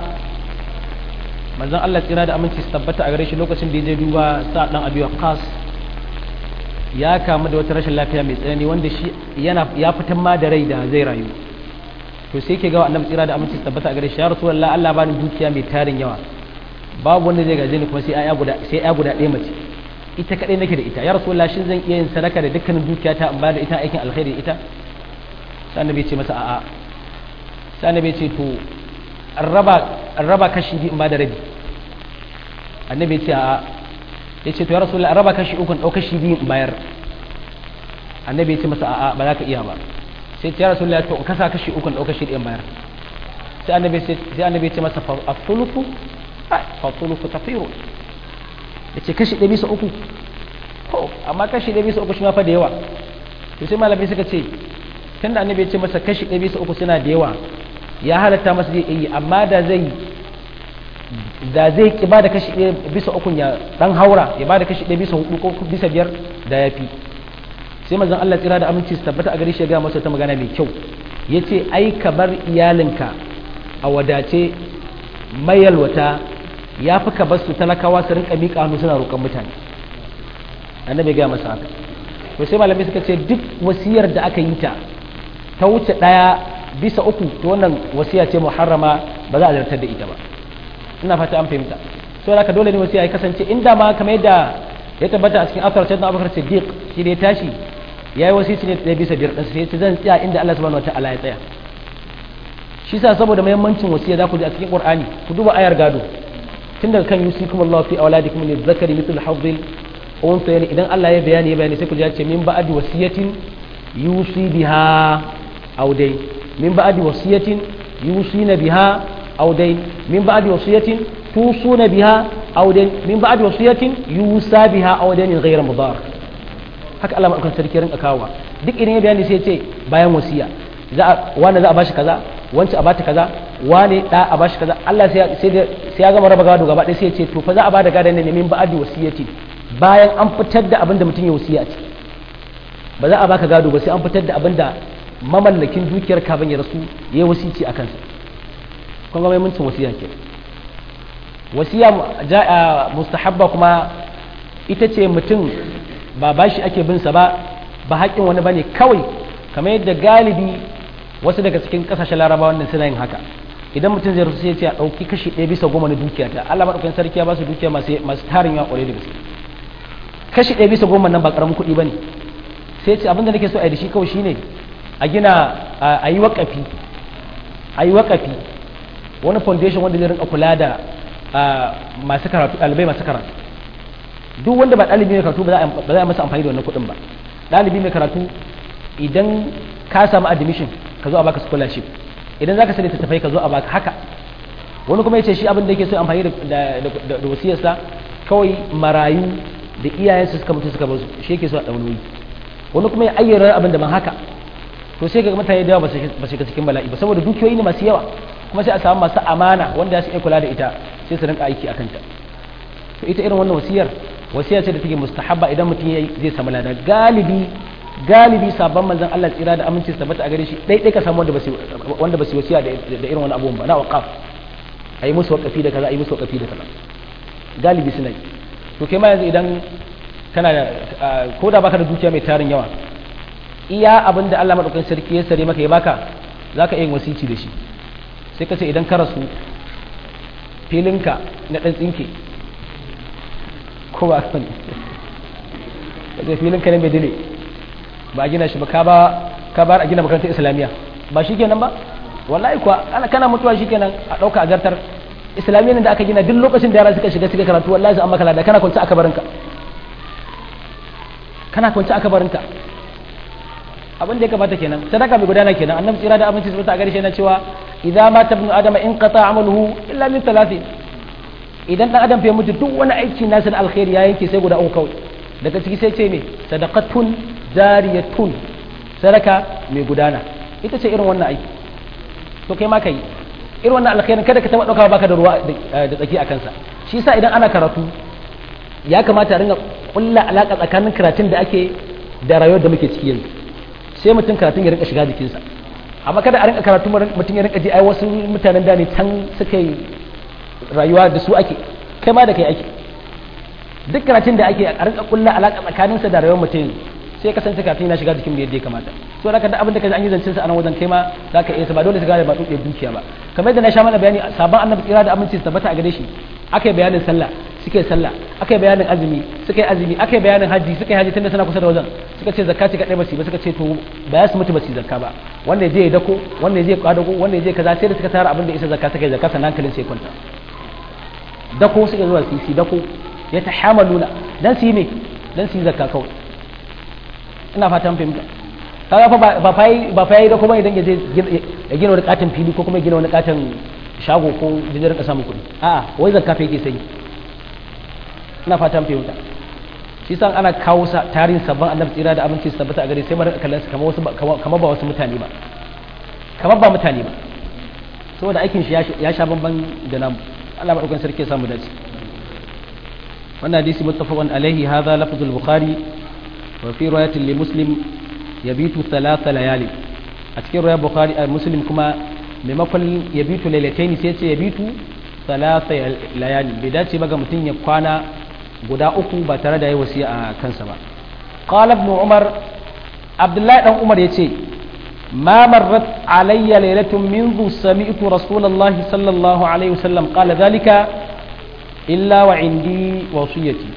manzon Allah tsira da aminci su tabbata a gare shi lokacin da ya je duba sa dan abi waqas ya kamu da wata rashin lafiya mai tsanani wanda shi yana ya fitan ma da rai da zai rayu to sai ke ga annabi tsira da aminci su tabbata a gare shi ya rasulullah Allah bani dukiya mai tarin yawa babu wanda zai gaje ni kuma sai aya guda sai aya guda ɗaya mace ita kadai nake da ita ya rasulullah shin zan iya yin sadaka da dukkanin dukiyata in ba da ita aikin alkhairi da ita sai annabi ya ce masa a'a sai annabi ya ce to an raba kashi biyu in ba da rabi annabi ce a ya ce to ya rasu raba kashi uku ɗau kashi biyu in bayar annabi ya ce masa a'a ba za ka iya ba sai ce ya rasu to in kasa kashi uku ɗau kashi ɗin bayar sai annabi sai annabi ya ce masa fa-thuluthu fa-thuluthu kafiru ya ce kashi ɗaya bisa uku to amma kashi ɗaya bisa uku shi ma fa da yawa to sai malamai suka ce tunda annabi ya ce masa kashi ɗaya bisa uku suna da yawa ya halatta masa zai yi amma da zai da zai ki ba da kashi ɗaya bisa ukun ya dan haura ya ba da kashi ɗaya bisa hudu ko bisa biyar da ya fi sai mazan Allah tsira da aminci su tabbata a gare shi ya gaya masa ta magana mai kyau ya ce ai ka bar iyalinka a wadace mayalwata ya fi ka bar su talakawa su rinka miƙa hannu suna roƙon mutane annabi ya gaya masa haka to sai malamai suka ce duk wasiyar da aka yi ta ta wuce ɗaya bisa uku to wannan wasiya ce muharrama ba za a zartar da ita ba ina fata an fahimta so haka dole ne wasiya ya kasance inda ma kamar yadda ya tabbata a cikin asar sayyidina abubakar siddiq shi da ya tashi yayi wasici ne da bisa biyar din sai ce zan tsaya inda Allah subhanahu wataala ya tsaya shi sa saboda muhimmancin wasiya za ku ji a cikin qur'ani ku duba ayar gado tun daga kan yusikum Allah fi auladikum lil zakari mithlu hadhil unsayn idan Allah ya bayani ya bayani sai ku ji ya ce min ba'di wasiyatin yusi biha aw dai min ba'di wasiyatin yusina biha aw dai min ba'di wasiyatin tusuna biha aw dai min ba'di wasiyatin yusa biha aw dai ghayra mudar haka Allah madaukakin sarki rinka kawowa duk idan ya bayani sai ya ce bayan wasiya za a wani za a bashi kaza wancan a bata kaza wane da a bashi kaza Allah sai sai ya gama raba gado gaba ɗaya sai ya ce to fa za a bada gadon ne min ba'di wasiyati bayan an fitar da abin da mutum ya wasiya a ciki ba za a baka gado ba sai an fitar da abin da mamallakin dukiyar kafin ya rasu ya yi wasici a kansa kun ga muhimmancin wasiya ke wasiya mustahabba kuma ita ce mutum ba bashi ake bin sa ba ba haƙƙin wani bane kawai kamar yadda galibi wasu daga cikin ƙasashen larabawa wannan suna yin haka idan mutum zai rasu sai ya ce a ɗauki kashi ɗaya bisa goma na dukiya ta Allah maɗaukakin sarki ya ba su dukiya masu tarin yawa ƙwarai da gaske kashi ɗaya bisa goma nan ba ƙaramin kuɗi ba ne sai ce abinda nake so a yi da shi kawai shine a gina a yi waƙafi a yi waƙafi wani foundation wanda zai rinka kula da masu karatu ɗalibai masu karatu duk wanda ba ɗalibi mai karatu ba za a masa amfani da wannan kuɗin ba ɗalibi mai karatu idan ka samu admission ka zo a baka scholarship idan zaka sani tattafai ka zo a baka haka wani kuma yace shi abin da yake so amfani da wasiyarsa kawai marayu da iyayensu suka mutu suka bar su shi yake so a ɗaunoyi wani kuma ya ayyana abin da ban haka to sai ga mutane da yawa ba su shiga cikin bala'i ba saboda dukiyoyi ne masu yawa kuma sai a samu masu amana wanda su iya kula da ita sai su rinka aiki akan ta to ita irin wannan wasiyar wasiya ce da take mustahabba idan mutum yayi zai samu lada galibi galibi sabon manzon Allah tsira da aminci su tabbata a gare shi dai dai ka samu wanda ba su wanda ba su wasiya da irin wani abubuwan ba na waqaf ayi musu waqafi da kaza ayi musu waqafi da kaza galibi suna yi to kai ma yanzu idan kana da ko da baka da dukiya mai tarin yawa iya abin da Allah madaukakin sarki ya sare maka ya baka zaka yin wasici da shi sai ka ce idan ka rasu filinka na dan tsinke ko ba ka ne kace filinka ne mai dile ba a gina shi ba ka ba ka bar a gina makarantar islamiyya ba shi kenan ba wallahi kuwa ana kana mutuwa shi kenan a dauka a zartar islamiyya da aka gina duk lokacin da yara suka shiga suka karatu wallahi an maka lada kana kwance a kabarinka kana kwance a kabarinka abin da ya kamata kenan sadaka mai gudana kenan annabi tsira da abinci subata a garshe na cewa idza mata ibnu adama in qata amaluhu illa min thalathin idan dan adam fa mutu duk wani aiki nasa na alkhairi ya yanke sai guda uku kawai daga ciki sai ce me sadaqatun jariyatun sadaka mai gudana ita ce irin wannan aiki to kai ma kai irin wannan alkhairin kada ka taba dauka baka da ruwa da tsaki a kansa shi yasa idan ana karatu ya kamata a ringa kulla alaka tsakanin karatun da ake da rayuwar da muke ciki yanzu sai mutum karatun ya rinka shiga jikinsa amma kada a rinka karatu mutum ya rinka ji ai wasu mutanen da ne can suka yi rayuwa da su ake kai ma da kai ake duk karatun da ake a rinka kulla alaka tsakaninsa da rayuwar mutum sai kasance kafin yana shiga jikin mu yadda ya kamata to da da abin da kaji an yi zancen sa a nan wajen kai ma zaka iya ba dole su gane ba dukiyar dukiya ba kamar yadda na sha mana bayani sabon annabi tsira da aminci su tabbata a gare shi aka yi bayanin sallah suka yi sallah aka yi bayanin azumi suka yi azumi aka yi bayanin haji suka yi haji tunda suna kusa da wajen suka ce zakka ce kadai basu ba suka ce to ba ya su mutu basu zakka ba wanda je ya dako wanda je ya kwadago wanda je kaza sai da suka tara abin da isa zakka suka yi zakka sannan hankalin sai kwanta dako suka zuwa sisi dako ya tahamaluna dan su yi me dan su yi zakka kawai ina fatan fahimta kaga fa ba fa ba fa yi da kuma idan ya je ya gina wani katon fili ko kuma ya gina wani katon shago ko jinjin rinka samun kuɗi a'a wai zakka fa yake sai ina fatan fahimta shi san ana kawo sa tarihin sabon annabi tsira da abinci su tabbata a gare sai mara kallon su kamar wasu kamar ba wasu mutane ba kamar ba mutane ba saboda aikin shi ya sha bamban da namu Allah madaukakin sarki ya samu dace wannan hadisi muttafaqun alaihi hadha lafzul bukhari wa fi riwayatin li muslim yabitu thalatha layali a cikin riwayar bukhari a muslim kuma maimakon yabitu lailataini sai ce yabitu thalatha layali bai dace ba ga mutum ya kwana guda uku ba tare da yi wasiya a kansa ba qala ibn umar abdullahi dan umar yace ما مرت علي ليلة منذ سمعت رسول الله صلى الله عليه وسلم قال ذلك إلا وعندي وصيتي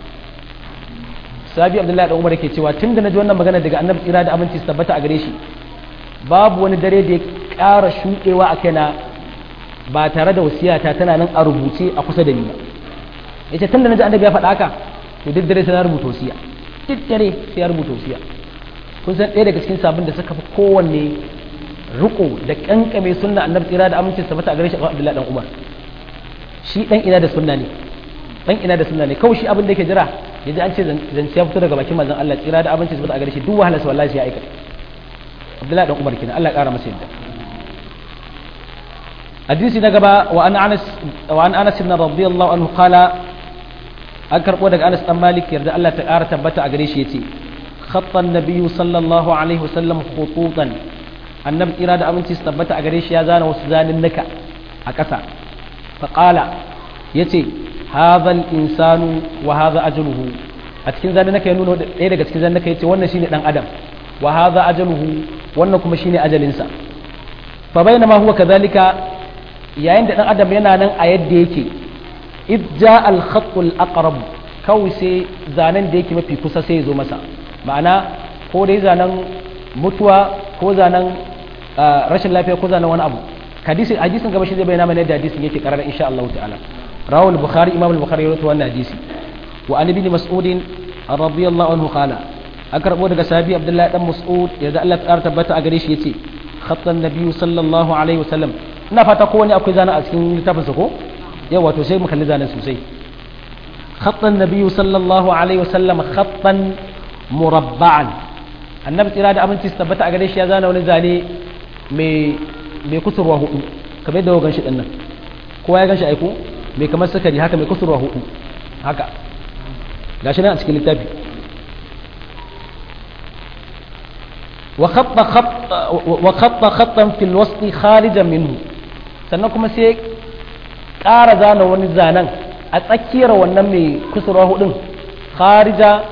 sabi abdullahi da umar ke cewa tun da na ji wannan magana daga annabi tsira da aminci su tabbata a gare shi babu wani dare da ya ƙara shuɗewa a kaina ba tare da wasiyata tana nan a rubuce a kusa da ni ba yace tun da na ji annabi ya faɗa haka to duk dare sai na rubuta wasiya duk dare sai ya rubuta wasiya kun san ɗaya daga cikin sabon da suka fi kowanne riko da kankame sunna annabi tsira da amincin sa a gare shi Abdullahi dan Umar shi dan ina da sunna ne dan ina da sunna ne kawai shi abin da yake jira yaji an ce zance ya fito daga bakin manzon Allah tsira da amincin sa a gare shi duk wahalar sa wallahi ya aika Abdullahi dan Umar kenan Allah ya kara masa yadda hadisi na gaba wa an Anas wa an Anas ibn radiyallahu anhu qala an karbo daga Anas dan Malik yarda Allah ta kara tabbata a gare shi yace خط النبي صلى الله عليه وسلم خطوطا النبي إرادة أمنتي استبت أغريش يا زانا وسزان النكا أكسا فقال يتي هذا الإنسان وهذا أجله أتكين زان النكا ينون إيه أتكين زان النكا يتي وانا شيني دان أدم وهذا أجله وانا كما شيني أجل إنسان فبينما هو كذلك يا عند دان أدم ينا نان أيد يكي إذ جاء الخط الأقرب kawai sai zanen da yake mafi kusa sai ya zo masa ma'ana ko dai zanen mutuwa ko zanen rashin lafiya ko zanen wani abu hadisi hadisin gaba shi zai bayyana mana yadda hadisin yake karara insha Allah ta'ala rawal bukhari imam al-bukhari ya rawaito wannan hadisi wa an ibn mas'ud radiyallahu anhu qala an karbo daga sahabi abdullahi dan mas'ud yadda Allah ta tabbata a gare shi yace khattan nabiyyu sallallahu alaihi wasallam ina fata ko wani akwai zanen a cikin littafin sa ko yawa to sai mu kalli zanen sosai خط النبي صلى الله عليه وسلم خطا مربعا النبي تيرا da aminci tabbata a gare shi ya zana wani zane mai mai kusurwa hudu kamar yadda gan shi dinnan kowa ya gan shi aiko mai kamar sukari haka mai kusurwa hudu haka gashi nan a cikin littafi wa khatta khatta wa khatta khattan fil wasli kharijan minhu sannan kuma sai ƙara zana wani zanen a tsakiyar wannan mai kusurwa hudun kharijan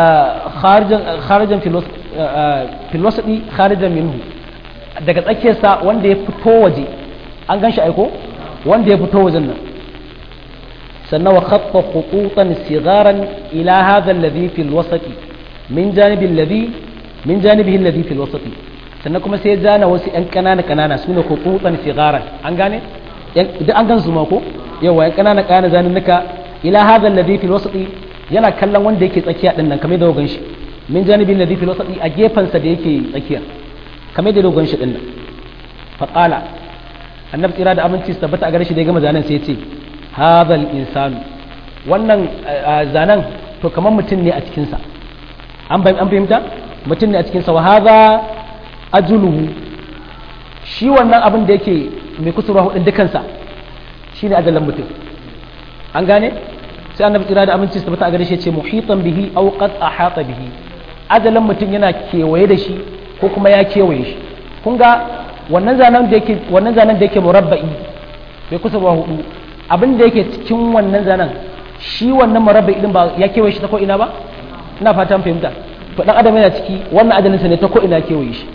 filosodi kharijan minhu daga tsakiyarsa wanda ya fito waje an gan shi aiko wanda ya fito wajen nan sannan wa khaffa khututan sigaran ila hadha alladhi fil wasati min janibi alladhi min janibihi alladhi fil wasati sannan kuma sai zana wasu yan kanana kanana sune khututan sigaran an gane duk an gan su ma ko yawa yan kanana kanana zanin nuka ila hadha alladhi fil wasati yana kallon wanda yake tsakiya din nan kamar da dogon shi min janibi alladhi fil wasati a gefen sa da yake tsakiya kamar da dogon shi din nan fa qala annabi tsira da aminci su tabbata a gare shi da ya gama zanen sai ya ce hadha al insanu wannan zanen to kamar mutum ne a cikin sa an fahimta mutum ne a cikin sa wa hadha ajluhu shi wannan abin da yake mai kusurwa hudun dukansa shine ajalan mutum an gane sai annabi tsira da aminci su tabbata a gare shi ce muhitan bihi aw qad ahata bihi ajalan mutum yana kewaye da shi ko kuma ya kewaye shi kun ga wannan zanen da yake wannan zanen da yake murabba'i bai kusa ba hudu abin da yake cikin wannan zanen shi wannan murabba'i din ba ya kewaye shi ta ko ina ba ina fatan fahimta to dan adam yana ciki wannan ajalinsa ne ta ko ina kewaye shi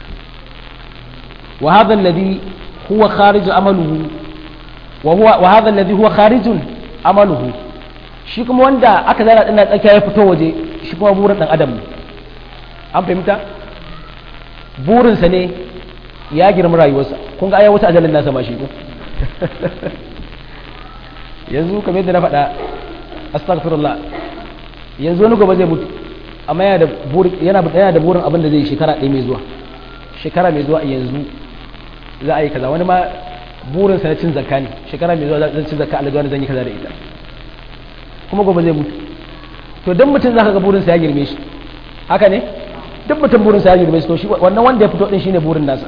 wa hadha alladhi huwa kharij amaluhu wa huwa wa hadha alladhi huwa kharijun amaluhu shi kuma wanda aka zana ɗin tsakiya ya fito waje shi kuma burin ɗan adam ne an fahimta burinsa ne ya girma rayuwarsa kun ga aya wata ajalin nasa ma shi ko yanzu kamar yadda na faɗa astaghfirullah yanzu wani gobe zai mutu amma yana da burin yana yana da burin abin da zai shekara ɗaya mai zuwa shekara mai zuwa yanzu za a yi kaza wani ma burin sa na cin zakka ne shekara mai zuwa zan cin zakka Allah zan yi kaza da ita kuma gobe zai mutu to dan mutum zaka ga burin sa ya girme shi haka ne duk mutum burin sa ya girme shi to shi wannan wanda ya fito din shine burin nasa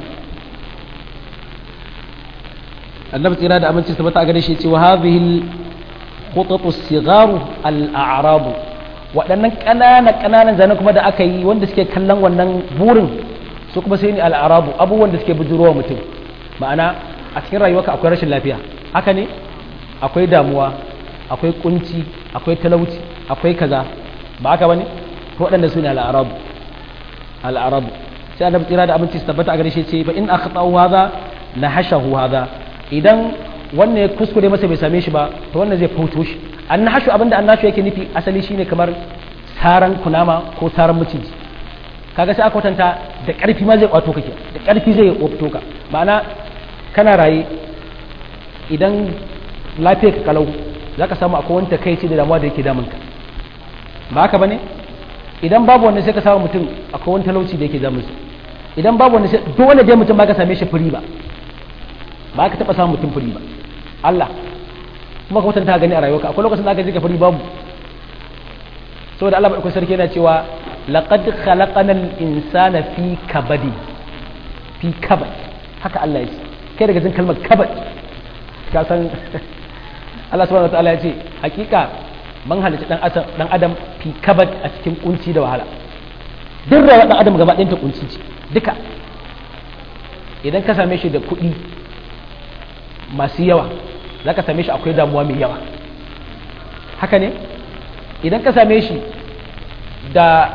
annabi tsira da aminci tabbata a gare shi ce wa hadhihi khutatu sigaru al-a'rabu waɗannan ƙanana ƙananan zane kuma da aka yi wanda suke kallon wannan burin su kuma sai ni al-a'rabu abubuwan da suke bujurowa mutum ma'ana a cikin rayuwarka akwai rashin lafiya haka ne akwai damuwa akwai kunci akwai talauci akwai kaza ba haka bane to waɗanda su ne al-a'rabu al-a'rabu sai annabi tsira da aminci tabbata a gare shi ce fa in akhtau hadha nahashahu hadha idan wannan ya kuskure masa bai same shi ba to wannan zai fauto shi annashu abinda annashu yake nufi asali shine kamar saran kunama ko saran maciji kaga sai aka kwatanta da karfi ma zai kwato kake da karfi zai kwato ka ma'ana kana raye idan lafiya ka kalau zaka samu akwai wani takaici da damuwa da yake damun ka ba haka bane idan babu wanda sai ka samu mutum akwai wani talauci da yake damun sa idan babu wanda sai dole dai mutum ba ka same shi firi ba ba ka taɓa samun mutum fari ba Allah kuma ka mutunta gani a rayuwarka akwai lokacin da aka ji ka fari babu saboda Allah akwai sarki yana cewa laqad khalaqanal insana fi kabadi fi kabad haka Allah ya ce kai daga jin kalmar kabad ka san Allah subhanahu wataala ya ce hakika man halitta dan adam dan adam fi kabad a cikin kunci da wahala duk rayuwar dan adam gaba ɗayan ta kunci ce duka idan ka same shi da kuɗi masu yawa za ka same shi akwai damuwa mai yawa haka ne idan ka same shi da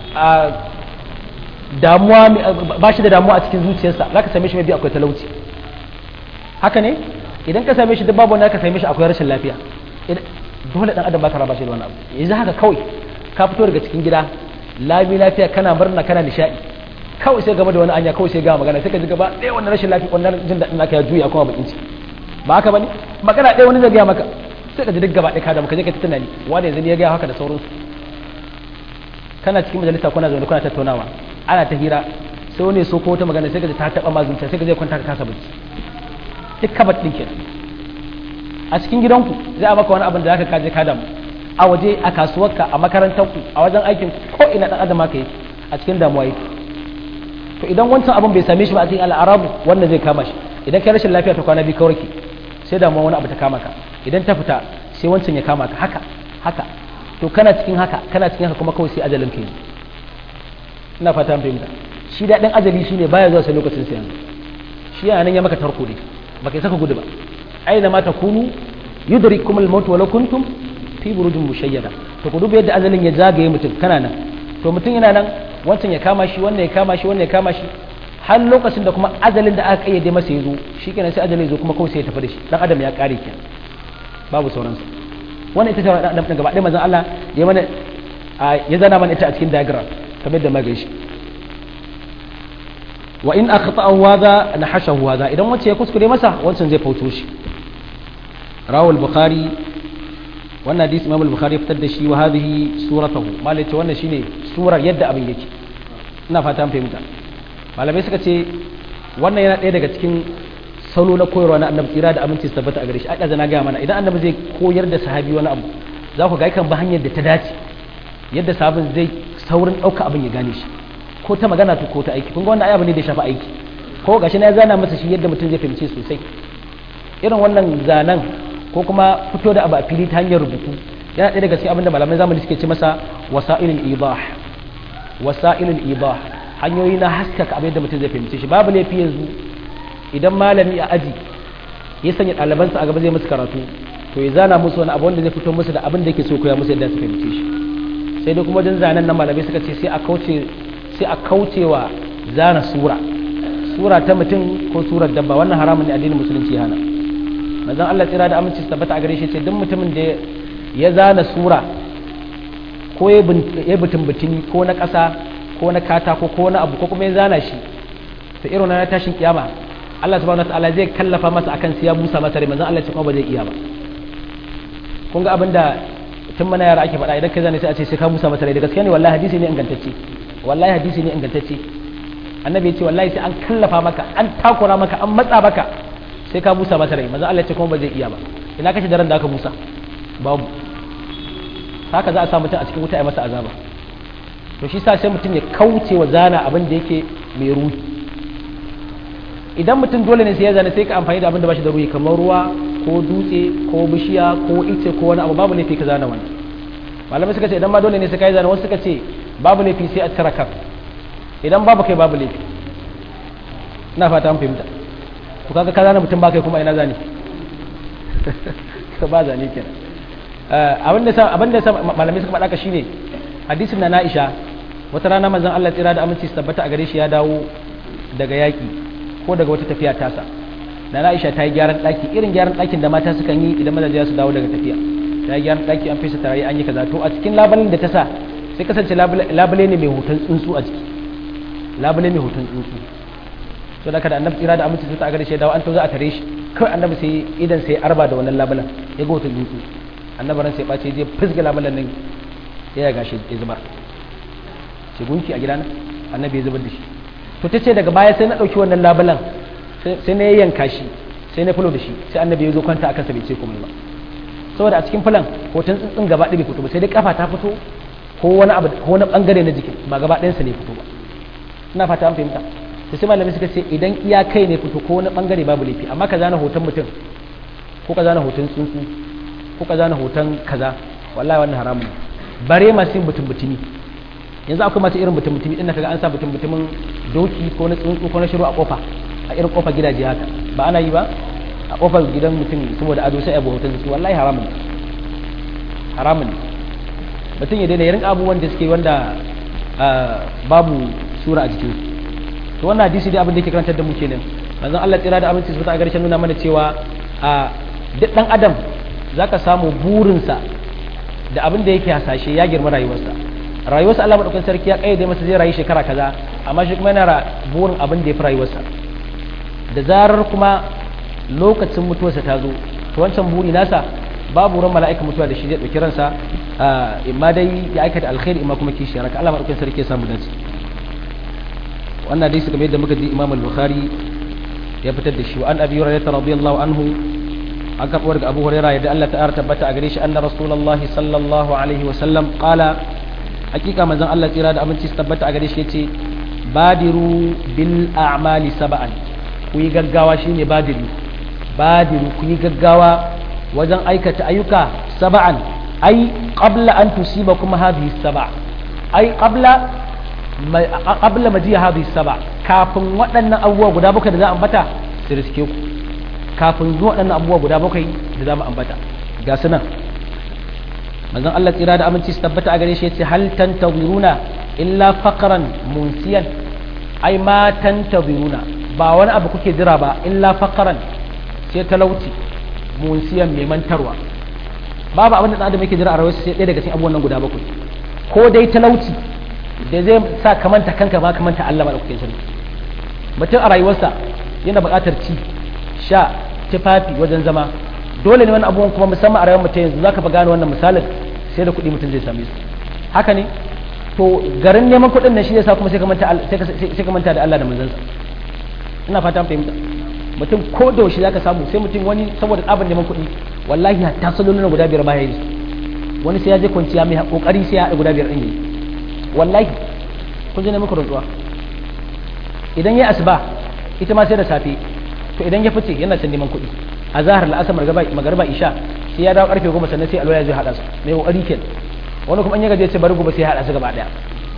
damuwa ba shi da damuwa a cikin zuciyarsa za ka same shi mai biyu akwai talauci haka ne idan ka same shi duk babu wanda ka same shi akwai rashin lafiya dole dan adam ba ka raba shi da wani abu yanzu haka kawai ka fito daga cikin gida lami lafiya kana murna kana nishadi kawai sai game da wani anya kawai sai ga magana sai ka ji gaba ɗaya wannan rashin lafiya wannan jin daɗin naka ya juya kuma bakin ciki ba haka bane magana ɗaya wani zai gaya maka sai ka ji duk gaba ɗaya ka da maka je ka ta tunani wanda yanzu ya gaya haka da sauransu kana cikin majalisa kuna zaune kuna tattaunawa ana ta hira sai wani so ko wata magana sai ka ji ta taɓa ma zuciya sai ka je kwanta ka kasa bacci duk kabat ɗin kenan a cikin gidanku zai a maka wani abin da zaka kaje ka damu a waje a kasuwarka a makarantarku a wajen aikin ko ina dan adam haka yake a cikin damuwa yake to idan wancan abin bai same shi ba a cikin al'arabu wannan zai kama shi idan kai rashin lafiya ta kwana biyu kawai ke sai damuwa wani abu ta kama ka idan ta fita sai wancan ya kama ka haka haka to kana cikin haka kana cikin haka kuma kawai sai ajalin ka yi ina fata fahimta shi daɗin ajali shine baya zuwa sai lokacin sai yanzu shi yana nan ya maka tarko ne baka saka gudu ba aina ma takunu yudrikum al-maut wa law kuntum fi burujin mushayyada to ku duba yadda ajalin ya zagaye mutum kana nan to mutum yana nan wancan ya kama shi wannan ya kama shi wannan ya kama shi har lokacin da kuma ajalin da aka kayyade masa ya zo shikenan sai ajalin ya zo kuma kawai sai ya tafi da shi dan adam ya kare ki babu sauransu wannan ita ce dan gaba ɗaya manzon Allah ya mana ya zana mana ita a cikin diagram kamar da magai shi wa in akhta'ahu hadha nahashahu hadha idan wacce ya kuskure masa wancan zai fauto shi rawal bukhari wannan hadisi imam al-bukhari fitar da shi wa hadhihi suratuhu malai ce wannan shine surar yadda abin yake ina fata an fahimta malamai suka ce wannan yana ɗaya daga cikin salo na koyarwa na annabi tsira da aminci su tabbata a gare shi aka zana gaya mana idan annabi zai koyar da sahabi wani abu za ku ga kan ba hanyar da ta dace yadda sahabin zai saurin ɗauka abin ya gane shi ko ta magana ko ta aiki kun ga wannan abu ne da ya shafi aiki ko gashi na ya zana masa shi yadda mutum zai fahimce sosai irin wannan zanen ko kuma fito da abu a fili ta hanyar rubutu yana ɗaya daga cikin abin da malamai zamani suke ce masa wasa'ilul idah wasa'ilul idah hanyoyi na haskaka abin da mutum zai fahimce shi babu laifi yanzu idan malami a aji ya sanya ɗalibansa a gaba zai musu karatu to ya zana musu wani abu wanda zai fito musu da abin da yake so koya musu yadda su fahimce shi sai dai kuma wajen zanen nan malamai suka ce sai a kauce sai a kaucewa zana sura sura ta mutum ko surar dabba wannan haramun ne addinin musulunci hana manzon Allah tsira da aminci su tabbata a gare shi ce duk mutumin da ya zana sura ko ya butun butuni ko na ƙasa ko na katako ko na abu ko kuma ya zana shi ta irin na tashin kiyama Allah subhanahu wataala zai kallafa masa akan siya busa masa rai manzon Allah ya ce kuma ba zai iya ba kun ga abinda tun mana yara ake faɗa idan ka zane sai a ce sai ka musa mata rai da gaskiya ne wallahi hadisi ne ingantacce wallahi hadisi ne ingantacce annabi ya ce wallahi sai an kallafa maka an takura maka an matsa maka sai ka musa mata rai manzo Allah ya ce kuma ba zai iya ba ina kace daren da aka musa babu haka za a sa mutum a cikin wuta ya masa azaba to shi sa sai mutum ya kauce wa zana abin da yake mai ruhi idan mutum dole ne sai ya zana sai ka amfani da abin da ba shi da ruhi kamar ruwa ko dutse ko bishiya ko ice ko wani abu babu laifi ka zana wannan malamai suka ce idan ma dole ne sai ka yi zana wasu suka ce babu laifi sai a cire kan idan babu kai babu laifi ina fata an fahimta to kaga ka zana mutum ba kai kuma ina zane ka ba zane kenan abin da sa abin da sa malamai suka faɗa ka shine hadisin na Aisha wata rana manzon Allah tsira da aminci su tabbata a gare shi ya dawo daga yaki ko daga wata tafiya tasa na Aisha ta yi gyaran ɗaki irin gyaran ɗakin da mata sukan yi idan mazaje su dawo daga tafiya ta yi gyaran ɗaki an fesa tarayi an yi kaza to a cikin labulen da ta sa sai kasance labule ne mai hoton tsuntsu a ciki labule mai hoton tsuntsu to da kada annabi tsira da aminci su ta gare shi ya dawo an to za a tare shi kawai annabi sai idan sai arba da wannan labulen ya ga hoton tsuntsu annabi ran sai ɓace je fisga labulen nan ya yaga shi ya zubar shi gunki a gidana annabi ya zubar da shi to ta ce daga baya sai na ɗauki wannan labulan sai na yanka shi sai na fulo da shi sai annabi ya zo kwanta akan sa bai ce komai ba saboda a cikin fulan hoton tsuntsun gaba ɗaya bai fito ba sai dai kafa ta fito ko wani abu ko wani bangare na jikin ba gaba ɗayansa ne fito ba ina fata an fahimta to sai malamai suka ce idan iya kai ne fito ko wani bangare babu laifi amma ka zana hoton mutum ko ka zana hoton tsuntsu ko ka zana hoton kaza wallahi wannan haramun bare masu yin mutum mutumi yanzu akwai masu irin mutum mutumi din kaga an sa mutum mutumin doki ko na tsuntsu ko na shiru a kofa a irin kofa gidaje haka ba ana yi ba a kofar gidan mutum saboda ado sai abu hoton tsuntsu wallahi haramun haramun mutum ya daina irin abubuwan da suke wanda babu sura a jikin to wannan hadisi dai abin da yake karantar da mu kenan manzon Allah tsira da abinci su ta garshen nuna mana cewa a duk dan adam zaka samu burinsa da abin da yake hasashe ya girma rayuwarsa rayuwarsa Allah madaukakin sarki ya kayyade masa zai rayu shekara kaza amma shi kuma yana burin abin da ya fi rayuwarsa da zarar kuma lokacin mutuwarsa ta zo to wancan buri nasa babu ran mala'ika mutuwa da shi zai dauki ransa imma dai ya aikata alkhairi imma kuma kishi raka Allah madaukakin sarki ya samu dace wannan dai suka mai da muka ji Imam al-Bukhari ya fitar da shi wa an Abi Hurairah radiyallahu anhu an karɓo daga Abu Hurairah yadda Allah ta'ala tabbata a gare shi anna Rasulullah sallallahu alaihi wa sallam qala hakika manzon Allah tsira da aminci su tabbata a gare shi yace badiru bil a'mali sab'an ku yi gaggawa shine badiru badiru ku yi gaggawa wajen aikata ayyuka sab'an ai qabla an tusibakum hadhihi sab'a ai qabla qabla majiya hadhihi sab'a kafin waɗannan abubuwa guda bakwai da za a ambata su riske ku kafin zuwa waɗannan abubuwa guda bakwai da za mu ambata ga su nan manzon Allah tsira da aminci su tabbata a gare shi yace hal tantawiruna illa faqran munsiyan ai ma tantawiruna ba wani abu kuke jira ba illa faqran sai talauci munsiyan mai mantarwa babu abin da ɗan adam yake jira a rayuwarsa sai ɗaya daga cikin abubuwan nan guda bakwai ko dai talauci da zai sa ka manta kanka ba ka manta Allah madaukakin sarki mutum a rayuwarsa yana buƙatar ci sha tufafi wajen zama dole ne wani abubuwan kuma musamman a rayuwar mutum yanzu zaka fa gane wannan misalin sai da kuɗi mutum zai same su haka ne to garin neman kuɗin nan shi yasa kuma sai ka manta sai ka manta da Allah da manzansa ina fata an fahimta mutum ko da yaushe zaka samu sai mutum wani saboda tsabar neman kuɗi wallahi hatta salolin guda biyar baya yi wani sai ya je kwanciya mai kokari sai ya haɗa guda biyar ɗin yi wallahi kun je neman rantsuwa idan ya asuba ita ma sai da safe to idan ya fice yana can neman kuɗi a zahar la'asar magarba isha sai ya dawo karfe goma sannan sai alwaya zai haɗa su mai kokari ke wani kuma an ya gaje ce bari gobe sai ya haɗa su gaba ɗaya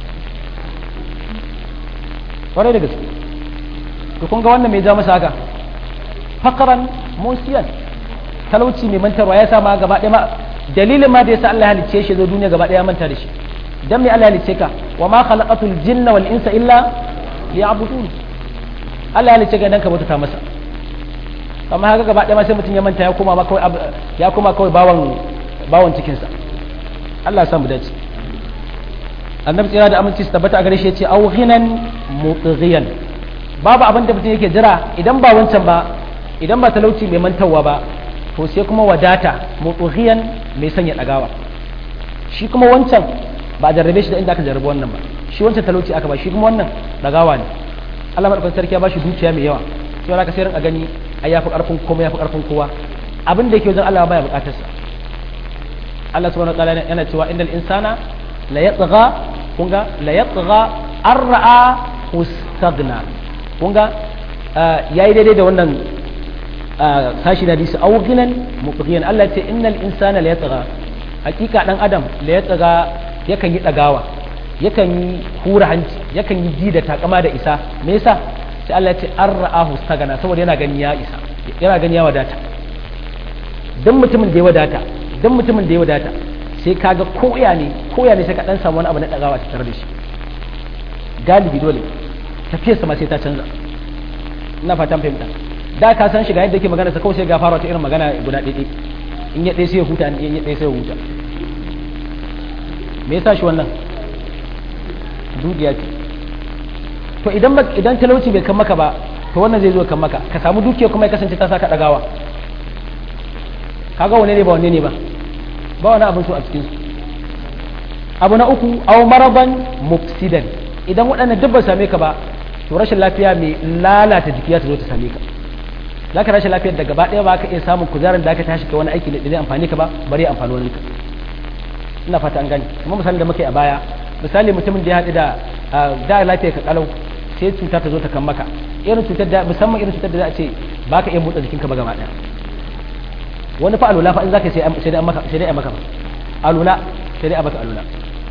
kwarai da gaske to kun ga wannan mai ja masa haka fakaran musiyan talauci mai mantarwa ya sa ma gaba ɗaya ma dalilin ma da yasa Allah ya halicce shi zo duniya gaba ɗaya manta da shi dan me Allah ya halicce ka wa ma khalaqatul jinna wal insa illa liya'budun Allah ya halicce ka dan ka bauta masa amma haka gaba ɗaya ma sai mutum ya manta ya koma ma kawai ya koma kawai bawan bawan cikin sa Allah ya samu dace annabi tsira da aminci su tabbata a gare shi ya ce aw ghinan mutghiyan babu abin da mutum yake jira idan ba wancan ba idan ba talauci mai mantawa ba to sai kuma wadata mutughiyan mai sanya dagawa shi kuma wancan ba a jarrabe shi da inda aka jarrabe wannan ba shi wancan talauci aka ba shi kuma wannan dagawa ne Allah madaukakin sarki ya ba shi dukiya mai yawa sai aka sai rinka gani ai yafi karfin komai yafi karfin kowa abin da yake wajen Allah baya bukatar sa Allah subhanahu wa ta'ala yana cewa innal insana la yatgha kunga la yatgha arra'a ustaghna kunga yayi daidai da wannan sashi da hadisi aw ginan mubghiyan Allah ce innal insana la yatgha hakika dan adam la yatgha yakan yi dagawa yakan yi hura hanci yakan yi ji da takama da isa me yasa sai Allah ya ce arra'ahu stagana saboda yana gani ya isa yana gani ya wadata dan mutumin da ya wadata dan mutumin da ya wadata sai kaga koya ne koya ne sai ka dan samu wani abu na dagawa tare da shi galibi dole tafiyarsa ma sai ta canza ina fatan fahimta da ka san shiga yadda yake magana sa kawai sai ga fara ta irin magana guda ɗaya in ya ɗaya sai ya huta in ya ɗaya sai ya huta me yasa shi wannan dukiya ce to idan idan talauci bai kan maka ba to wannan zai zo kan maka ka samu dukiya kuma ya kasance ta saka dagawa kaga wane ne ba wane ne ba ba wani abin so a cikin su abu na uku aw maraban mufsidan idan waɗannan duk ba same ka ba to rashin lafiya mai lalata jiki ya ta zo ta same ka za ka rashin lafiyar da gaba ɗaya ba ka iya samun kuzarin da aka tashi ka wani aiki da zai amfani ka ba bari amfani wani ka ina fata an gani kuma misali da muke a baya misali mutumin da ya haɗu da da lafiya ka kalau sai cuta ta zo ta kan maka irin cutar da musamman irin cutar da za a ce ba ka iya motsa jikinka ba gaba ɗaya wani fa alula fa in zaka sai sai dai maka sai dai maka alula sai dai a maka alula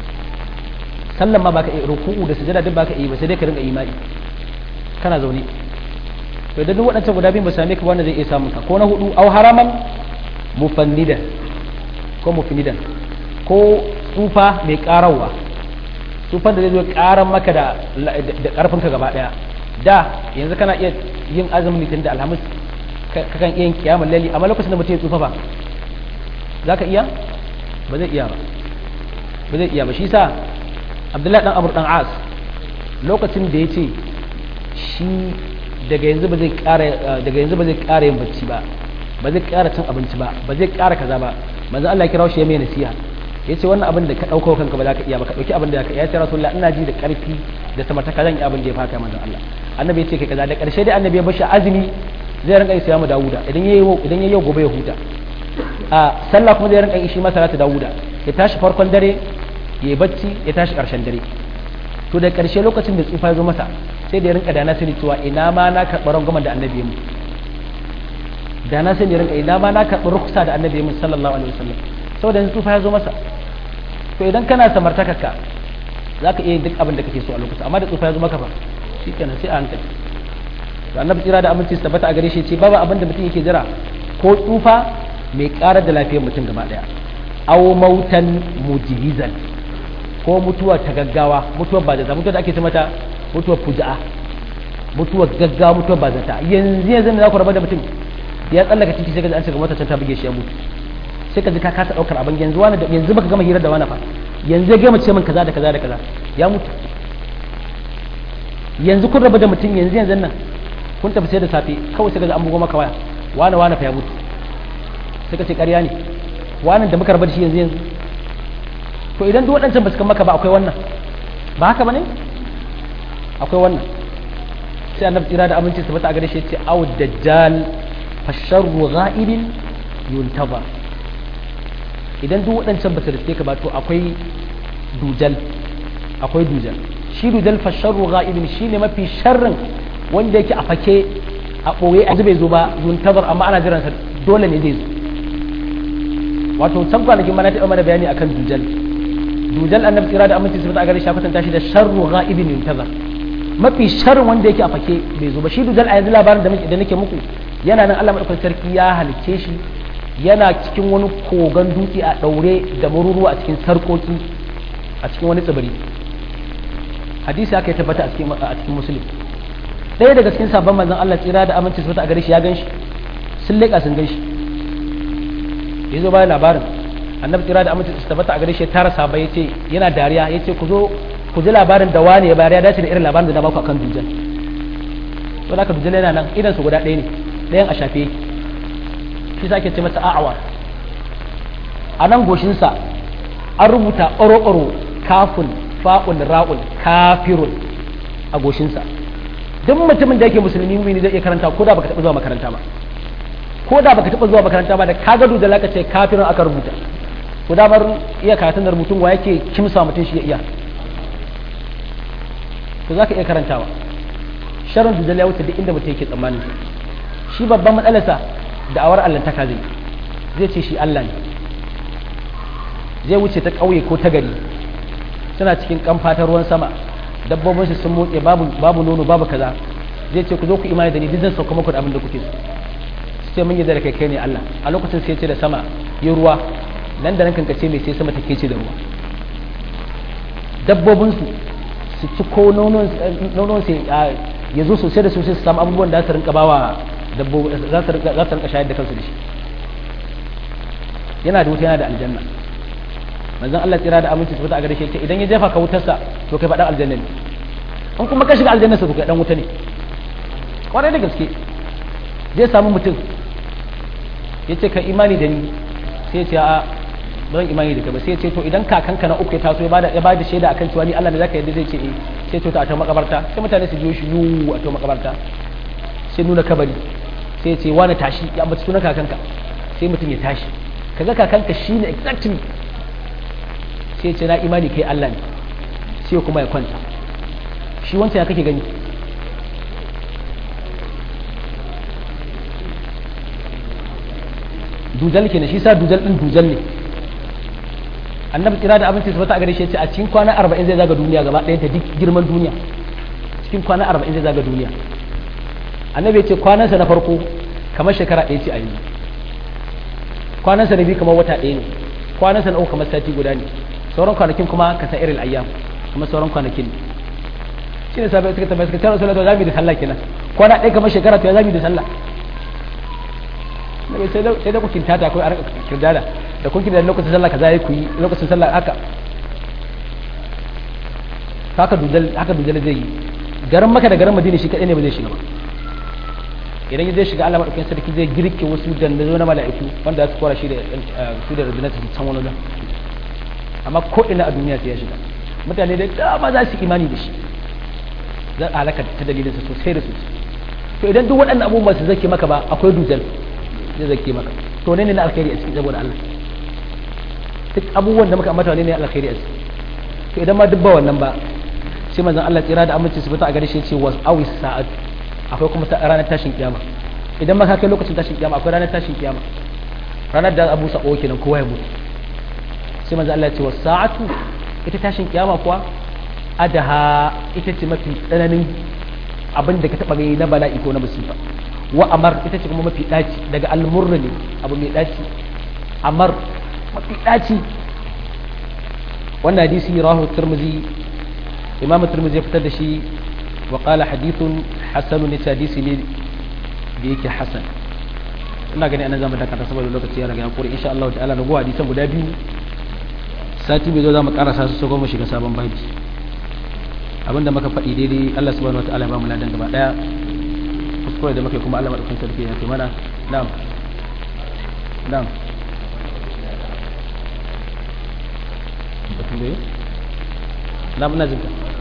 sallan ma baka iya ruku'u da sujada duk baka iya ba sai dai ka rinka imani kana zaune to idan duk waɗancan guda biyu ba same ka wanda zai iya samun ka ko na hudu au haraman mufannidan ko mufnidan ko tsufa mai karawa tsufan da zai zo karan maka da da karfin ka gaba daya da yanzu kana iya yin azumin litin da alhamis kakan iya yin kiyamul laili amma lokacin da mutum ya tsufa ba zaka iya ba zai iya ba ba zai iya ba shi sa abdullahi dan amur dan as lokacin da ya ce shi daga yanzu ba zai kara daga yanzu ba zai kara yin bacci ba ba zai kara cin abinci ba ba zai kara kaza ba manzo Allah ya kira shi ya mai nasiha yace wannan abin da ka dauko kanka ba za ka iya ba ka dauki abin da ka ya ce rasulullah ina ji da karfi da samartaka zan yi abin da ya faka manzo Allah annabi ya ce kai kaza da karshe dai annabi ya bashi azumi zai rinka yi mu dawuda idan yayi idan yayi gobe ya huta a sallah kuma zai rinka yi shi ma salatu dawuda ya tashi farkon dare ya yi bacci ya tashi karshen dare to da karshe lokacin da tsufa ya zo masa sai da ya rinka da na sani cewa ina ma na karɓi rangwamen da annabi mu da na sani rinka ina ma na karɓi ruksa da annabi mu sallallahu alaihi wasallam saboda yanzu tsufa ya zo masa to idan kana samartakarka za ka iya duk abin da kake so a lokacin amma da tsufa ya zo maka fa shikenan sai a hankali to annabi tsira da aminci tabbata a gare shi ce babu abin da mutum yake jira ko tsufa mai karar da lafiyar mutum gaba daya aw mautan mujhizan ko mutuwa ta gaggawa mutuwar ba da mutuwar da ake ce mata mutuwar fuja'a mutuwar gaggawa mutuwar ba zata yanzu yanzu ne za ku raba da mutum ya tsallaka titi sai ka an shiga mota ta buge shi ya mutu sai ka ji ka kasa daukar abin yanzu wani da yanzu baka gama hirar da wani fa yanzu ya gama ce min kaza da kaza da kaza ya mutu yanzu kun raba da mutum yanzu yanzu nan kun tafi sai da safe kawai sai ka ji an bugo maka waya wani wani fa ya mutu sai ka ce ƙarya ne wani da muka raba da shi yanzu yanzu to idan duk waɗancan ba su kan maka ba akwai wannan ba haka ba ne akwai wannan sai annabi tsira da aminci tabbata a gare shi yace aw dajjal fasharru ghaibin yuntaba idan duk waɗancan ba su riske ka ba to akwai dujal akwai dujal shi dujal fasharru ghaibin shine mafi sharrin wanda yake a fake a ɓoye a bai zo ba yuntabar amma ana jiransa dole ne zai zo wato can kwanakin mana taɓa mana bayani akan dujal dujal annabi tsira da aminci tabbata a gare shi kwatanta shi da sharru ghaibin yuntazar mafi sharrin wanda yake a fake bai zo ba shi dujal a yanzu labarin da da nake muku yana nan Allah madaukakin sarki ya halicce shi yana cikin wani kogon dutse a daure da maruruwa a cikin sarkoki a cikin wani tsibiri hadisi aka yi tabbata a cikin a cikin muslim ɗaya daga cikin sabon manzon Allah tsira da aminci tabbata a gare shi ya gan shi sun leƙa sun gan shi ya zo bayan labarin annabi tsira da aminci tabbata a gare shi ya tara sabai ya ce yana dariya ya ce ku zo ku ji labarin da wani ya bayar ya dace da irin labarin da na baku akan dujal to haka dujal yana nan idan su guda ɗaya ne ɗayan a shafe shi sa ake ce masa a'awa a nan goshinsa an rubuta oro-oro kafun fa'un ra'un kafirun a goshinsa duk mutumin da yake musulmi mumini zai iya karanta ko da baka taɓa zuwa makaranta ba ko da baka taɓa zuwa makaranta ba da ka ga da laka ce kafirun aka rubuta ko da bar iya karatun da rubutun wa yake kimsa mutum shi ya iya to zaka iya karantawa sharon dujal ya wuce duk inda mutum yake tsammanin shi babban matsalarsa da awar allantaka zai zai ce shi Allah ne zai wuce ta ƙauye ko ta gari suna cikin kamfa ta ruwan sama dabbobin su sun motse babu babu nono babu kaza zai ce ku zo ku imani da ni duk zan sauka muku da abin da kuke so sai mun yi da kai kai ne Allah a lokacin sai ce da sama yi ruwa nan da nan kankace mai sai sama take ce da ruwa dabbobin su su ci ko nonon nonon sai ya zo sosai da sosai su samu abubuwan da su rinka bawa dabbobi za su rinka shayar da kansu da shi yana da wuta yana da aljanna manzon Allah tsira da aminci su a gare shi idan ya jefa ka wutarsa to kai faɗan aljanna ne in kuma ka shiga aljanna sa to kai dan wuta ne kwarai da gaske zai samu mutum ya ce ka imani da ni sai ya ce a ba zan imani da kai ba sai ya ce to idan kakanka na uku ya taso ya bada ya bada shaida akan cewa ni Allah ne zaka yadda zai ce eh sai to ta ta makabarta sai mutane su biyo shi yu a to makabarta sai nuna kabari sai ya ce wani tashi ya ambaci sunan kakanka sai mutum ya tashi kaga kakanka shine exactly sai ce na imani kai Allah ne sai kuma ya kwanta shi wancan ya kake gani dujal kenan shi sa dujal din dujal ne annabi kira da abinci tabbata a gare shi ce a cikin kwana 40 zai zaga duniya gaba ɗayan ta duk girman duniya cikin kwana 40 zai zaga duniya annabi ya ce kwanansa na farko kamar shekara ɗaya ce a yanzu kwanansa na biyu kamar wata ɗaya ne kwanansa na uku kamar sati guda ne sauran kwanakin kuma ka sa irin ayyam kuma sauran kwanakin shi ne sabai suka tabbata suka tara sallah to zamu da sallah kenan kwana ɗaya kamar shekara to ya zamu da sallah sai da kukin tata ko a kirdada da kun kirdada lokacin sallah kaza yi ku yi lokacin sallah haka haka dujal haka dujal zai yi garin maka da garin madina shi kadai ne ba zai shiga ba idan zai shiga Allah madaukakin sarki zai girke wasu dandazo na mala'iku wanda za su kora shi da su da rundunar su can wani amma ko ina a duniya sai ya shiga mutane da dama za su imani da shi zan halaka ta dalilinsa sosai da sosai to idan duk waɗannan abubuwan su zake maka ba akwai dujal zai zake maka to ne ne na alkhairi a ciki saboda Allah duk abubuwan da muka ambata ne ne alkhairi a ciki to idan ma duk ba wannan ba sai manzon Allah tsira da aminci su fita a gare shi ce was awis sa'at akwai kuma ranar tashin kiyama idan ma ka kai lokacin tashin kiyama akwai ranar tashin kiyama ranar da Abu Sa'o kenan kowa ya mutu sai manzo Allah ya ce wa sa'atu ita tashin kiyama kuwa adaha ita ce mafi tsananin abin da ka taba gani na bala'i ko na musifa wa amar ita ce kuma mafi daci daga almurri ne abu mai daci amar mafi daci wannan hadisi rahu tirmizi imam tirmizi ya fitar da shi wa qala hadithun hasanun ne hadisi ne da yake hasan ina gani anan zamu dakata saboda lokaci ya riga ya kore insha Allah ta'ala na go hadisan guda biyu sati mai zo za mu karasa su so mu shiga sabon babi abinda muka faɗi daidai Allah subhanahu wataala ya ba mu ladan gaba daya kuskure da muke kuma Allah madaukakin sarki ya ce mana na'am na'am batun da na'am ina jinka